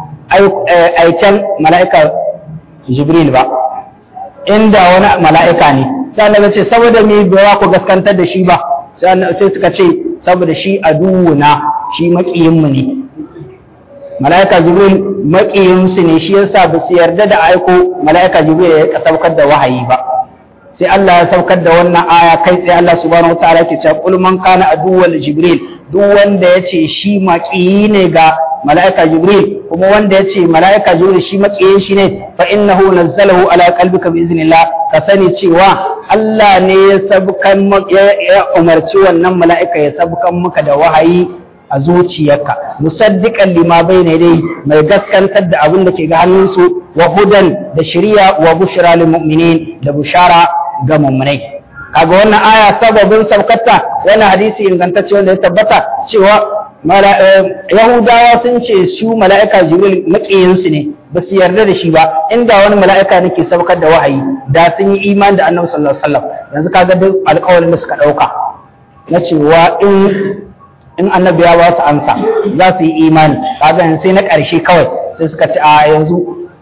aiken mala'ika jibril ba inda wani mala'ika ne sai annabi ce saboda me ba ku gaskantar da shi ba sai suka ce saboda shi aduwuna shi maƙiyinmu ne mala'ika jibril maƙiyinsu ne shi yasa ba su yarda da aiko mala'ika jibril ya saukar da wahayi ba sai Allah ya saukar da wannan aya kai sai Allah subhanahu wataala ke cewa qul man kana aduwwal jibril duk wanda yace shi maƙiyi ne ga mala'ika jibril kuma wanda yace mala'ika jibril shi maƙiyin shi ne fa innahu nazzalahu ala qalbika bi iznillah ka sani cewa Allah ne ya sabkan ya umarci wannan mala'ika ya sabkan maka da wahayi a zuciyarka musaddiqan lima bayna dai mai gaskantar da abin da ke ga hannunsu wa hudan da shari'a wa bushra lil mu'minin da bushara ga mu'minai kaga wannan aya sababin saukarta wannan hadisi ingantacce wanda ya tabbata cewa yahudawa sun ce su mala'ika jibril maƙiyinsu ne ba su yarda da shi ba inda wani mala'ika ne ke saukar da wahayi da sun yi iman da annabi sallallahu alaihi wasallam yanzu kaga duk alƙawarin da suka ɗauka na cewa in in annabi ya ba su ansa za su yi imani kaga yanzu sai na ƙarshe kawai sai suka ce a yanzu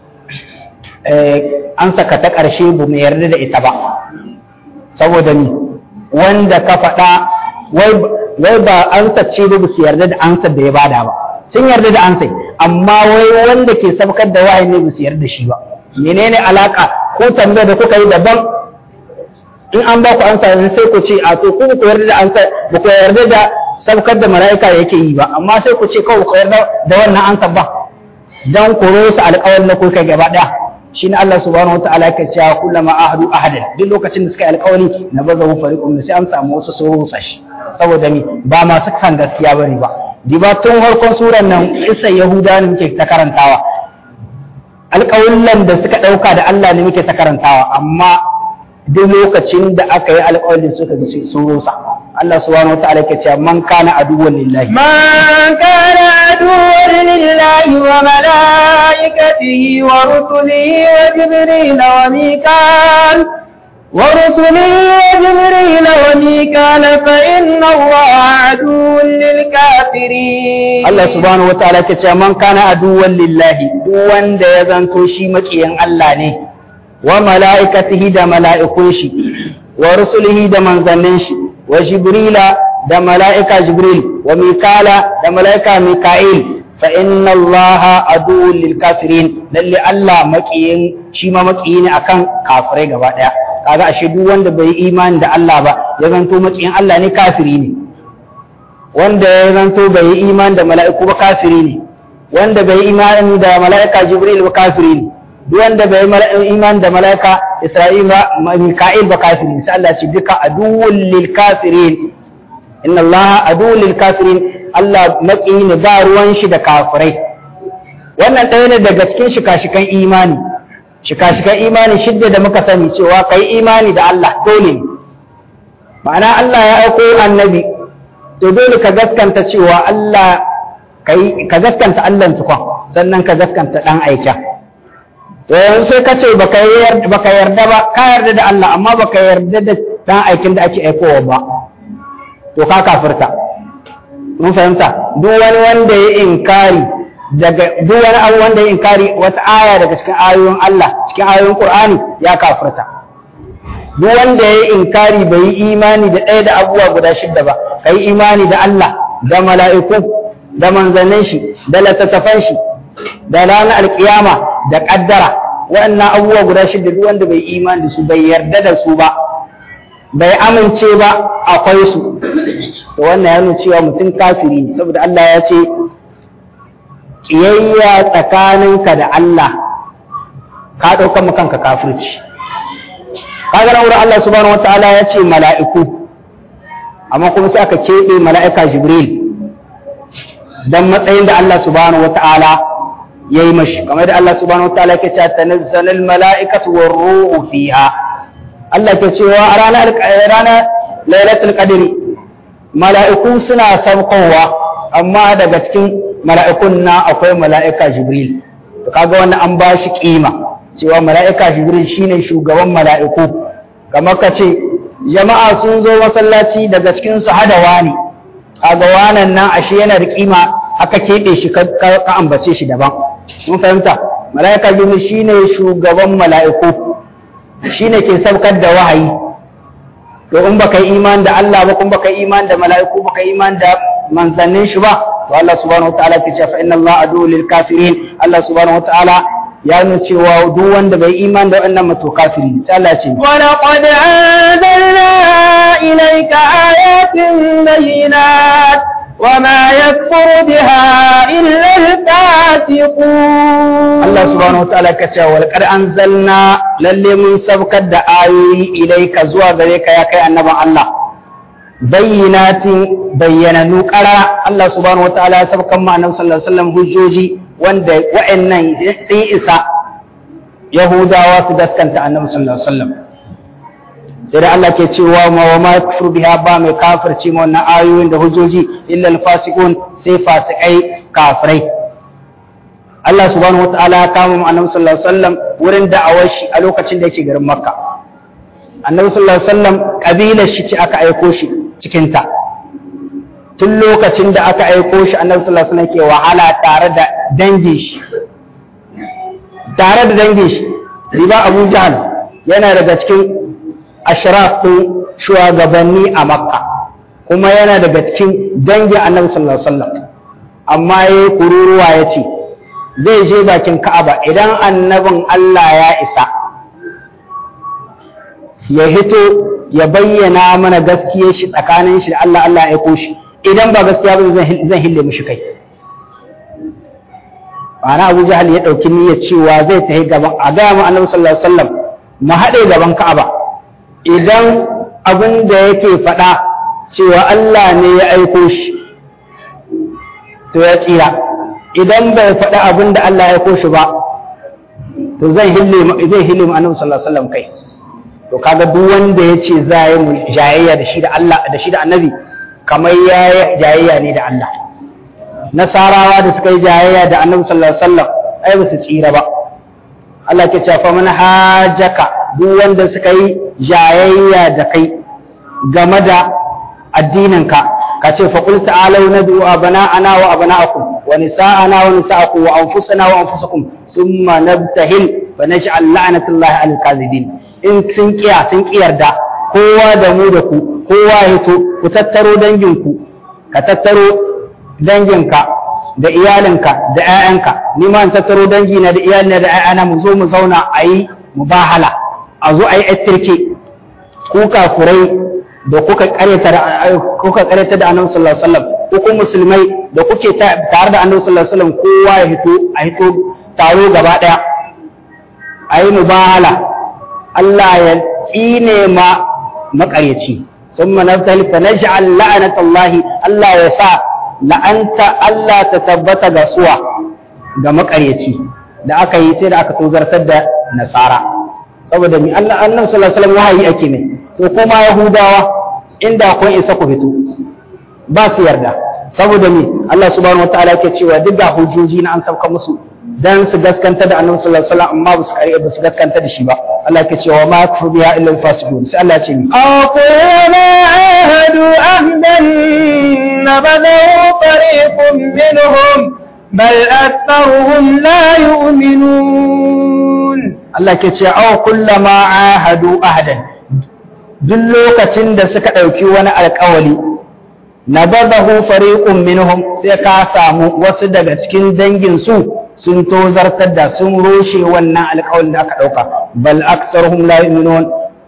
an saka ta ƙarshe ba mu yarda da ita ba saboda ni wanda ka faɗa wai ba ansa ce ba su yarda da ansar da ya bada ba sun yarda da ansai amma wai wanda ke sabkar da wahayi ne ba su yarda da shi ba menene alaka ko tambaya da kuka yi daban in an ba ku ansa yanzu sai ku ce a to ku ku yarda da ansa ba ku yarda da sabkar da mala'ika yake yi ba amma sai ku ce kawai ku yarda da wannan ansar ba dan ku rosa alƙawarin da kuka gaba daya shine Allah subhanahu wataala yake cewa kullama ahadu ahadan duk lokacin da suka yi alƙawari na bazahu fariqum sai an samu wasu su rusa shi saboda ni ba masu kan gaskiya bane ba diba tun farkon suran nan isa yahuda ne muke ta karantawa alƙawullan da suka ɗauka da Allah ne muke ta karantawa amma duk lokacin da aka yi alƙawalin suka ji sun rusa Allah subhanahu wataala yake cewa man kana aduwwan lillahi man kana aduwwan lillahi wa malaikatihi wa rusulihi wa jibril wa mikal ورسله وجبريل وميكال فإن الله عدو للكافرين الله سبحانه وتعالى كتاب من كان عدوا لله دوان دا يزنتو شي مكيان الله ne wa mala'ikatihi da mala'ikun shi wa rusulihi da manzannin shi wa jibrila da mala'ika jibril wa mikala da mala'ika mika'il fa inna allaha aduwwun lil kafirin lalle Allah makiyin shi ma makiyi ne akan kafirai gaba daya kaga ashe duk wanda bai imani da Allah ba ya zanto makiyin Allah ne kafiri ne wanda ya zanto bai yi imani da mala'iku ba kafiri ne wanda bai imani da mala'ika jibril ba kafiri ne duk wanda bai iman da malaika Isra'il ba Mika'il ba kafiri sai Allah ce duka aduwwul lil kafirin inna Allah aduwwul lil kafirin Allah maki ne ba ruwan shi da kafirai wannan ɗaya ne daga cikin shika-shikan imani shika-shikan imani shidda da muka sani cewa kai imani da Allah dole ne ma'ana Allah ya aiko annabi to dole ka gaskanta cewa Allah ka gaskanta Allah tukun sannan ka gaskanta dan aika yanzu sai ka ce baka yarda ba ka yarda da Allah amma baka yarda da dan aikin da ake aikowa ba to ka kafirta mun fahimta duk wani wanda ya inkari daga duk wani abu wanda ya inkari wata aya daga cikin ayoyin Allah cikin ayoyin Qur'ani ya kafirta duk wanda ya inkari bai yi imani da ɗaya da abubuwa guda shidda ba kai imani da Allah da mala'iku da manzannin shi da littattafan shi da ranar alkiyama da kaddara waɗannan abubuwa guda shida duk wanda bai imani da su bai yarda da su ba bai amince ba akwai su to wannan ya nuna cewa mutum kafiri ne saboda Allah ya ce kiyayya tsakaninka da Allah ka ɗaukar mu kanka kafirci kaga nan wurin Allah subhanahu wataala ya ce mala'iku amma kuma sai aka keɓe mala'ika Jibril dan matsayin da Allah subhanahu wataala ya yi mashi kamar da Allah subhanahu wa ta'ala ke cewa tanazzalul mala'ikatu war ruhu fiha Allah ke cewa a ranar ranar lailatul qadri mala'iku suna saukowa amma daga cikin mala'ikun na akwai mala'ika jibril to kaga wannan an ba shi kima cewa mala'ika jibril shine shugaban mala'iku kamar ka ce jama'a sun zo masallaci daga cikin su hada wani kaga wanan nan ashe yana da kima aka keɓe shi ka ambace shi daban mun fahimta mala'ika jibril shine shugaban mala'iku shine ke saukar da wahayi to in baka yi iman da Allah ba kuma baka yi iman da mala'iku baka yi iman da manzannin shi ba to Allah subhanahu wataala ke cewa inna Allah adu lil kafirin Allah subhanahu wataala ya nuna cewa duk wanda bai iman da wannan mato kafiri sai Allah ce wa laqad anzalna ilayka ayatin bayyinat وما يكفر بها إلا الفاسقون الله سبحانه وتعالى كتا ولقد أنزلنا للي من سبك آيوي إليك زوا غريك يا كي النبي الله بينات بينا نقرا الله سبحانه وتعالى سبك ما النبي صلى الله عليه وسلم hujjoji wanda wa'annan sun isa Yahudawa su gaskanta annabi sallallahu alaihi wasallam sai da Allah ke cewa ma wa ma kufur biha ba mai kafirci ma wannan ayoyin da hujjoji illa al-fasiqun sai fasikai kafirai Allah subhanahu wataala ya kama mu annabi sallallahu alaihi wasallam wurin da'awar shi a lokacin da yake garin Makka annabi sallallahu alaihi wasallam kabilar shi ce aka aiko shi cikin ta tun lokacin da aka aiko shi annabi sallallahu alaihi wasallam ke wahala tare da dangin shi tare da dangin shi riba Abu Jahl yana daga cikin ashraf ɗin shugabanni a makka kuma yana daga cikin dangin annabi sallallahu alaihi wasallam amma ya kururuwa ya ce zai je bakin ka'aba idan annabin Allah ya isa ya hito ya bayyana mana gaskiyar shi tsakanin shi da Allah Allah ya aiko shi idan ba gaskiya ba zan hille mishi kai ma'ana Abu Jahal ya dauki niyyar cewa zai tafi gaban a ga mu Annabi sallallahu alaihi wasallam mu haɗe gaban Ka'aba idan abin da yake faɗa cewa Allah ne ya aiko shi to ya tsira idan bai faɗi abin da Allah ya aiko shi ba to zai hille zai hille mu Annabi sallallahu alaihi wasallam kai to kaga duk wanda ya ce za yi mu jayayya da shi da Allah da shi da Annabi kamar ya yi jayayya ne da Allah nasarawa da suka yi jayayya da Annabi sallallahu alaihi wasallam ai ba su tsira ba Allah ke cewa fa man hajaka duk wanda suka yi jayayya da kai game da addininka ka ce fa qul ta'alu nad'u abana'ana wa abana'akum wa nisa'ana wa nisa'akum wa anfusana wa anfusakum thumma nabtahil fa naj'al la'natullahi 'alal kadhibin in sun kiya sun kiyarda kowa da mu da ku kowa ya hito ku tattaro danginku ka tattaro danginka da iyalinka da 'ya'yanka ni ma in tattaro dangina da iyalina da 'ya'yana mu zo mu zauna a yi mubahala a zo a yi attirke ku kafurai da kuka karyata da kuka karyata da annabi sallallahu alaihi wasallam ko kuma musulmai da kuke tare da annabi sallallahu alaihi wasallam kowa ya hito a hito taro gaba daya a yi mubahala Allah ya tsine ma makaryaci ثم نبتهل فنجعل لعنة الله الله يسا la'anta Allah ta tabbata ga suwa ga makaryaci da aka yi sai da aka tozartar da nasara saboda mi Allah annabi sallallahu alaihi wasallam wahayi ake ne to kuma yahudawa inda kun isa ku fito ba su yarda saboda mi Allah subhanahu wataala yake cewa duk da hujjoji na an sauka musu dan su gaskanta da annabi sallallahu alaihi wasallam amma ba su kare ba su gaskanta da shi ba Allah yake cewa ma yakfur biha illa al-fasiqun sai Allah ya ce mi أقول عاهدوا أهدا نبذه فريق منهم بل أكثرهم لا يؤمنون Allah ke ce aw kullama ahadu ahadan duk lokacin da suka ɗauki wani alƙawali nabadahu fariqun minhum sai ka samu wasu daga cikin dangin su sun tozartar da sun roshe wannan alƙawalin da aka ɗauka bal aktsaruhum la yu'minun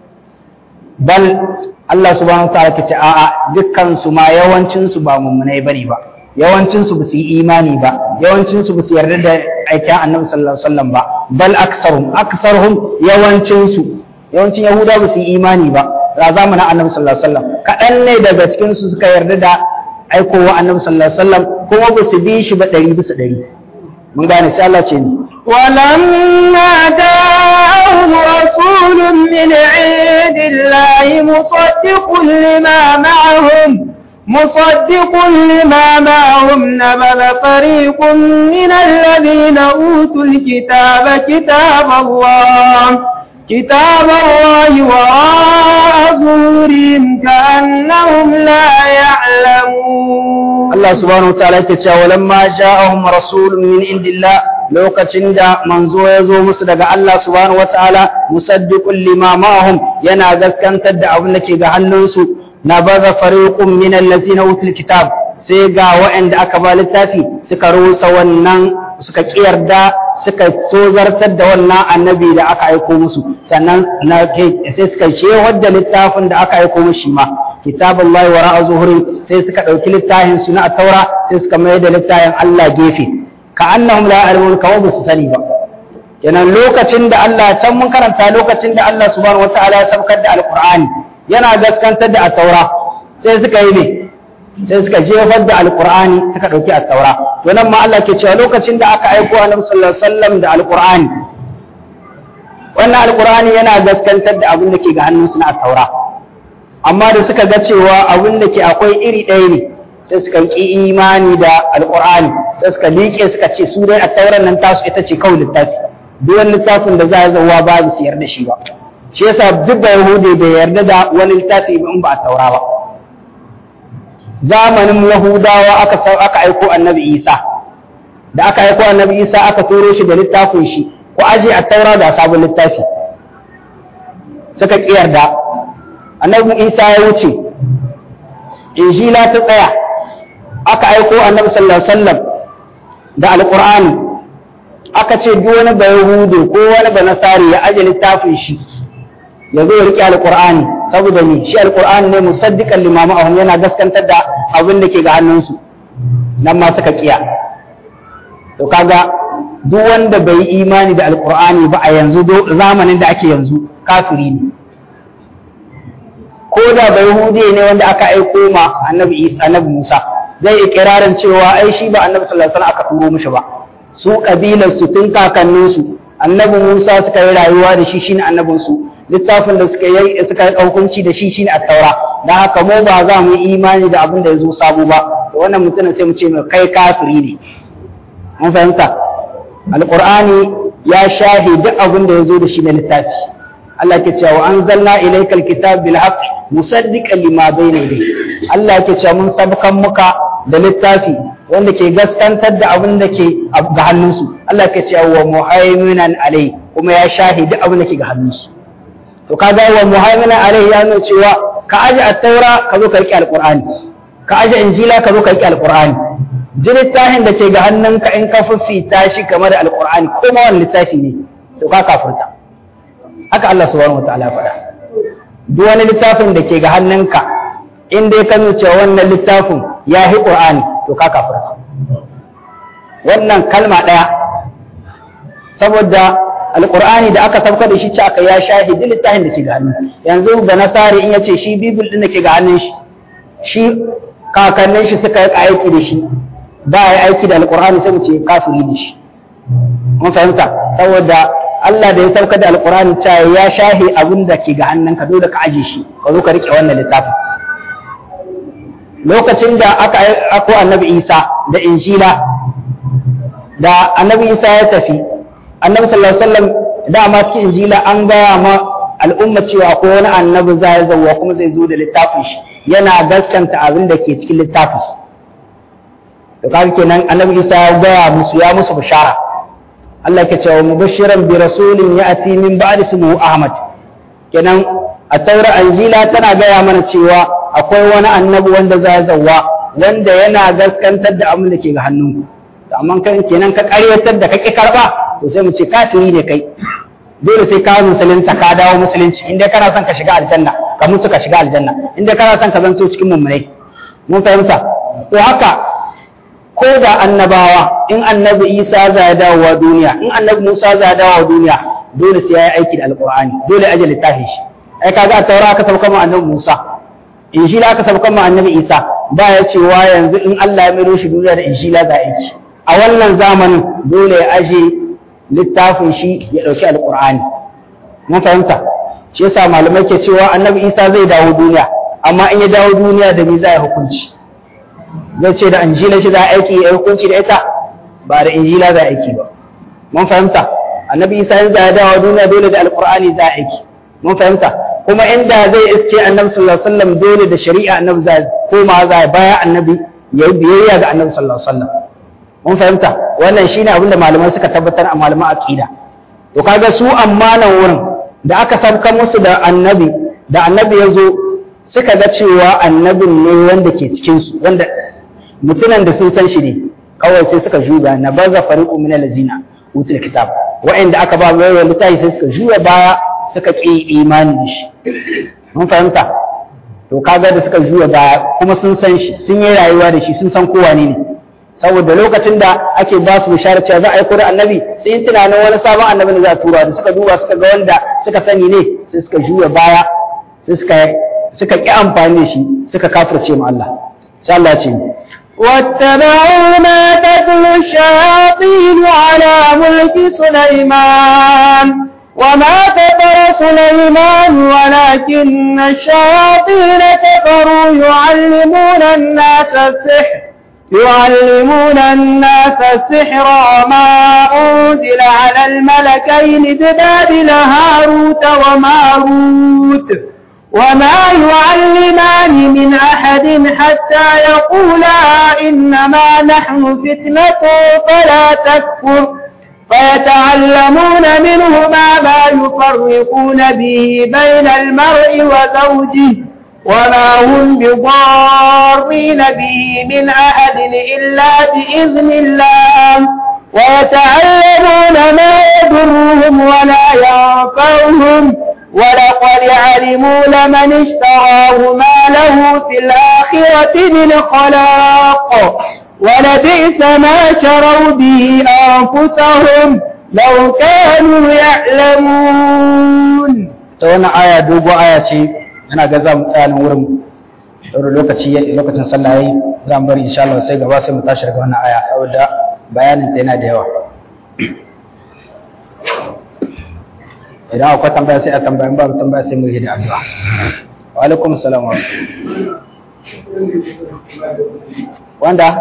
bal Allah subhanahu wa ta'ala ke ce a'a dukkan su ma yawancin su ba mummunai bane ba yawancin su basu yi imani ba yawancin su basu yarda da aikin Annabi sallallahu alaihi wasallam ba bal aktsaruhum aktsaruhum yawancin su yawancin yahuda basu yi imani ba a zamanin Annabi sallallahu alaihi wasallam kadan ne daga cikin su suka yarda da aikowa Annabi sallallahu alaihi wasallam kuma basu bi shi ba 100 bisa 100 mun gane sai Allah ce ni ولما جاءهم رسول من عند الله مصدق لما معهم مصدق لما معهم نبذ فريق من الذين أوتوا الكتاب كتاب الله كتاب الله وراء ظهورهم كأنهم لا يعلمون Allah subhanahu wa ta'ala yake cewa lamma ja'ahum rasulun min indillah lokacin da manzo ya zo musu daga Allah subhanahu wa ta'ala musaddiqun lima ma'ahum yana gaskantar da abin da ke ga hannunsu na baza fariqun min allazina utul kitab sai ga waɗanda aka ba littafi suka rusa wannan suka kiyarda suka tozartar da wannan annabi da aka aiko musu sannan na sai suka ce wadda littafin da aka aiko mushi ma kitabullahi wa ra'a zuhuri sai suka ɗauki littafin su na taura sai suka mai da littafin Allah gefe ka annahum la ya'lamun kawa ba su sani ba kenan lokacin da Allah can mun karanta lokacin da Allah subhanahu wataala ya saukar da alqur'ani yana gaskantar da at-taura sai suka yi ne sai suka jefar da alqur'ani suka ɗauki at-taura to nan ma Allah ke cewa lokacin da aka aiko annabi sallallahu alaihi wasallam da alqur'ani wannan alqur'ani yana gaskantar da abin da ke ga hannunsu na at-taura amma da suka ga cewa abin da ke akwai iri ɗaya ne sai suka ki imani da alƙur'ani sai suka liƙe suka ce su dai a tauran nan tasu ita ce kawai littafi duk wani littafin da za a zauwa ba su yarda shi ba shi yasa duk da yahudi bai yarda da wani littafi in ba a taura ba zamanin yahudawa aka aka aiko annabi isa da aka aiko annabi isa aka turo shi da littafin shi ko aje a taura da sabon littafi suka ƙi yarda annabi isa ya wuce injila ta tsaya aka aiko annabi sallallahu alaihi wasallam da alqur'ani aka ce duk wani ba yahudu ko wani ba nasari ya aje littafin shi ya zo ya rike alqur'ani saboda ni shi alqur'ani ne musaddiqan lima ma'ahum yana gaskantar da abin da ke ga hannunsu nan ma suka kiya to kaga duk wanda bai yi imani da alqur'ani ba a yanzu zamanin da ake yanzu kafiri ne ko da bai hude ne wanda aka aiko ma annabi Isa annabi Musa zai ikirarin cewa ai shi ba annabi sallallahu alaihi wasallam aka turo mishi ba su kabilar su tun kakannin su annabi Musa suka yi rayuwa da shi shine annabin su littafin da suka yi suka yi hukunci da shi shine at-taura dan haka mu ba za mu yi imani da abin da ya zo sabo ba wannan mutumin sai mu ce mai kai kafiri ne mun fahimta alqur'ani ya shahi duk abin da ya zo da shi na littafi Allah ke cewa anzalna ilaykal kitab bil haqq musaddiqan lima bayna yadayhi Allah ke cewa mun sabkan muka da littafi wanda ke gaskantar da abin da ke ga hannunsu Allah ke cewa wa muhaiminan alai kuma ya shahidi abin da ke ga hannunsu to kaga wa muhaiminan alai ya nuna cewa ka aje at-taura ka zo ka rike alqur'ani ka aje injila ka zo ka rike alqur'ani ji littafin da ke ga hannunka in ka fifita shi kamar da alqur'ani ko ma wani littafi ne to ka kafirta haka Allah subhanahu wataala ya faɗa duk wani littafin da ke ga hannunka in dai ka nuna cewa wannan littafin ya hi qur'ani to ka kafirta wannan kalma ɗaya saboda alqur'ani da aka sauka da shi ce aka ya shahidi littafin da ke ga hannun yanzu da nasari in yace shi bibil din da ke ga hannun shi shi kakannin shi suka yi aiki da shi ba ya aiki da alqur'ani sai mu ce kafiri da shi mun fahimta saboda Allah da ya sauka da alqur'ani cewa ya shahi abin da ke ga hannunka dole ka aje shi ka zo ka rike wannan littafin lokacin da aka ako annabi Isa da Injila da annabi Isa ya tafi annabi sallallahu alaihi wasallam dama cikin Injila an gaya ma al'umma cewa akwai wani annabi zai zauwa kuma zai zo da littafin shi yana gaskanta abin da ke cikin littafin to kaga kenan annabi Isa ya gaya musu ya musu bishara Allah ke cewa mubashiran bi rasulin ya'ti min ba'di ismuhu Ahmad kenan a taura Injila tana gaya mana cewa akwai wani annabi wanda za zauwa wanda yana gaskantar da abin da ke ga hannunku to amma kan kenan ka karyatar da kake karba to sai mu ce kafiri ne kai dole sai ka musulunta ka dawo musulunci inda kana son ka shiga aljanna ka mutu ka shiga aljanna inda kana son ka zanto cikin mummunai mun fahimta to haka ko da annabawa in annabi Isa za ya dawo duniya in annabi Musa za ya dawo duniya dole sai ya yi aiki da alqur'ani dole aje littafin shi ai kaga a taura aka sauka ma annabi Musa injila aka sauka ma annabi Isa ba ya cewa yanzu in Allah ya miro shi duniya da injila za a yi a wannan zamanin dole ya aje littafin shi ya dauki alqur'ani mun fahimta shi yasa malamai ke cewa annabi Isa zai dawo duniya amma in ya dawo duniya da me za ya hukunci zai ce da injila shi za a aiki ya hukunci da ita ba da injila za a aiki ba mun fahimta annabi Isa ya dawo duniya dole da alqur'ani za a aiki mun fahimta kuma inda zai iske annabi sallallahu alaihi wasallam dole da shari'a annabi za koma za baya annabi ya yi biyayya ga annabi sallallahu alaihi wasallam mun fahimta wannan shine abin da malamai suka tabbatar a malaman aqida to kaga su amma nan wurin da aka sabka musu da annabi da annabi ya zo suka ga cewa annabin ne wanda ke cikin su wanda mutunan da sun san shi ne kawai sai suka juya na baza fariqu min allazina utul kitab wa'anda aka ba mai littafi sai suka juya baya suka ƙi imani da shi mun fahimta to kaga da suka juya baya kuma sun san shi sun yi rayuwa da shi sun san kowa ne saboda lokacin da ake ba su bishara cewa za a yi kuri annabi sai yin tunanin wani sabon annabi da za a tura da suka duba suka ga wanda suka sani ne sai suka juya baya sai suka suka ƙi amfani da shi suka kafirce mu Allah sai Allah ce واتبعوا ما تتلو الشياطين على ملك سليمان وما كفر سليمان ولكن الشياطين كفروا يعلمون الناس السحر يعلمون الناس السحر وما أنزل على الملكين ببابل هاروت وماروت وما يعلمان من أحد حتى يقولا إنما نحن فتنة فلا تكفر فيتعلمون منهما ما يفرقون به بين المرء وزوجه وما هم بضارين به من أحد إلا بإذن الله ويتعلمون ما يضرهم ولا ينفعهم ولقد علموا لمن اشتراه ما له في الآخرة من خلاق ولبئس ما شروا به أنفسهم لو كانوا يعلمون ta wannan aya dogo aya ce ana ga za mu tsaya nan wurin ɗaura lokaci lokacin sallah yayi za mu bari insha Allah sai gaba sai mu tashi daga wannan aya saboda bayanin ta yana da yawa idan akwai tambaya sai a tambaya in babu tambaya sai mu yi da addu'a wa alaikum assalam wa wanda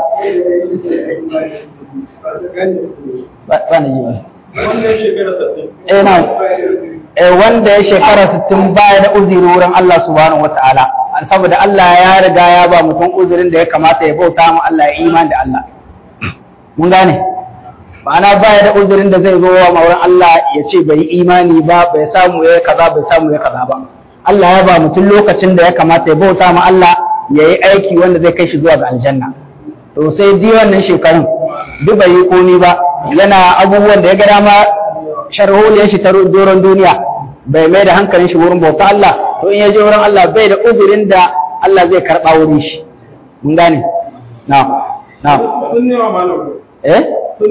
ba ba ni yi wani eh na eh wanda ya shekara 60 baya da uzuri wurin Allah subhanahu wataala saboda Allah ya riga ya ba mutum uzurin da ya kamata ya bauta ma Allah ya iman da Allah mun gane ma'ana baya da uzurin da zai zo wa maurin Allah ya ce bai imani ba bai samu ya kaza bai samu ya kaza ba Allah ya ba mutum lokacin da ya kamata ya bauta ma Allah ya yi aiki wanda zai kai shi zuwa ga aljanna to sai di wannan shekarun duk bai yi komi ba yana abubuwan da ya ga dama sharholiyar shi ta doron duniya bai mai da hankalin shi wurin bauta Allah to in ya je wurin Allah bai da uzurin da Allah zai karɓa wurin shi mun gane na na eh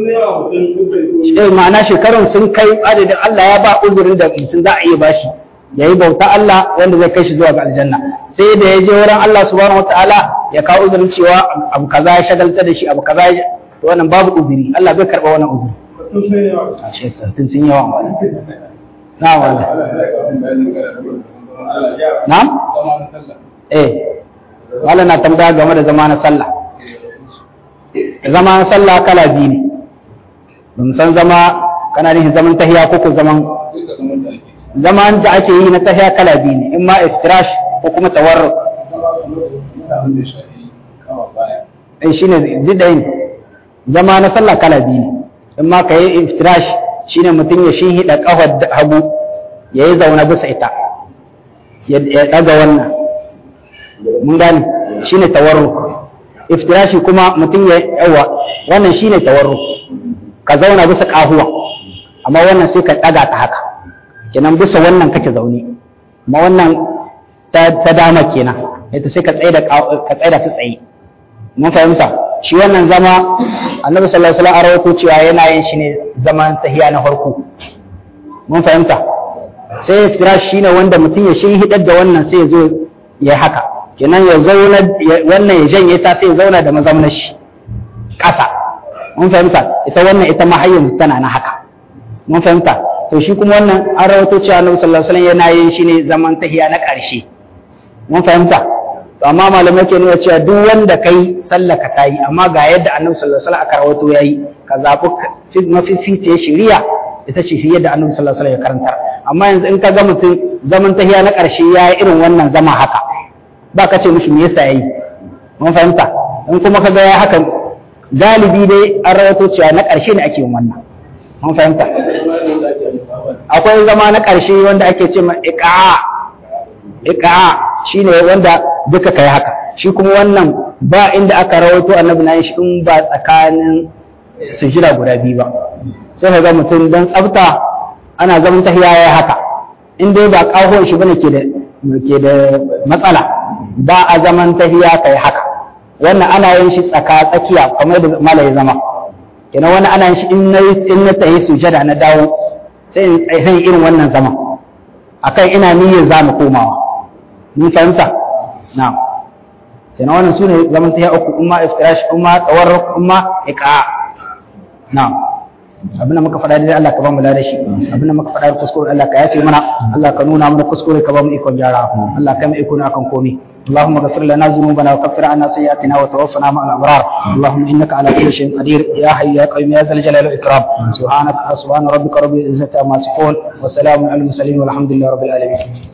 eh ma'ana shekarun sun kai adadin Allah ya ba uzurin da mutum za a iya bashi ya yi bauta Allah wanda zai kai shi zuwa ga aljanna sai da ya je wurin Allah subhanahu wataala ya kawo uzurin cewa abu kaza ya shagalta da shi abu kaza ya to wannan babu uzuri Allah bai karɓa wannan uzuri a ce tun sun yawa na wala na eh wala na tambaya game da zama na sallah zama na sallah kala biyu ne ban san zama kana nufin zaman tahiya ko ko zaman zaman da ake yi na tahiya kala biyu ne in ma iftirash ko kuma tawarruk eh shine jidain zama na sallah kala biyu ne in ma ka yi iftirash shine mutum ya shinhiɗa ƙafar hagu ya yi zaune bisa ita ya ɗaga wannan mun gane shine tawarruk iftirashi kuma mutum ya yawa wannan shine tawarruk ka zauna bisa ƙahuwa amma wannan sai ka ɗaga ta haka kenan bisa wannan kake zaune amma wannan ta dama kenan ita sai ka tsaida ka tsaida ta tsaye mun fahimta shi wannan zama annabi sallallahu alaihi wasallam a rawaito cewa yana yin shi ne zaman tahiya na farko mun fahimta sai firash shine wanda mutum ya shin hidar da wannan sai ya zo ya haka kenan ya zauna wannan ya janye ta sai ya zauna da mazaunar shi ƙasa mun fahimta ita wannan ita ma har yanzu tana na haka mun fahimta to shi kuma wannan an rawaito cewa annabi sallallahu alaihi wasallam yana yin shi ne zaman tahiya na ƙarshe mun fahimta amma malamai ke nuna cewa duk wanda kai sallaka ta yi amma ga yadda annabi sallallahu alaihi wasallam aka rawato yayi ka zabi mafificiyar shari'a ita ce yadda annabi sallallahu alaihi wasallam ya karantar amma yanzu in ka ga mutum zaman tahiya na ƙarshe ya yi irin wannan zama haka ba ka ce mishi me yasa yayi mun fahimta in kuma ka ga ya haka galibi dai an rawato cewa na ƙarshe ne ake yin wannan mun fahimta akwai zama na ƙarshe wanda ake ce ma iqa iqa shine wanda duka kai haka shi kuma wannan ba inda aka rawaito annabi na shi in ba tsakanin sujira guda biyu ba sai ka ga mutum dan tsafta ana zaman tahiya ya haka in dai ba kahon shi bane ke da ke da matsala ba a zaman tahiya kai haka wannan ana yin shi tsaka tsakiya kamar da malai zama kenan wannan ana yin shi in na in na tahi sujada na dawo sai in tsaye irin wannan zaman akan ina niyyar za mu komawa ni fahimta na'am sai na wannan sune zaman ta uku umma iftirash umma tawarruk umma iqa na'am abin da muka faɗa dai Allah ka ba mu ladashi abin da muka faɗa kuskure Allah ka yafe mana Allah ka nuna mana kuskure ka ba mu ikon gyara Allah ka mu iko na kan komai اللهم اغفر لنا ذنوبنا وكفر عنا سيئاتنا وتوفنا مع الابرار اللهم انك على كل شيء قدير يا حي يا قيوم يا ذا الجلال والاكرام سبحانك سبحان ربك رب العزه عما يصفون وسلام على المرسلين والحمد لله رب العالمين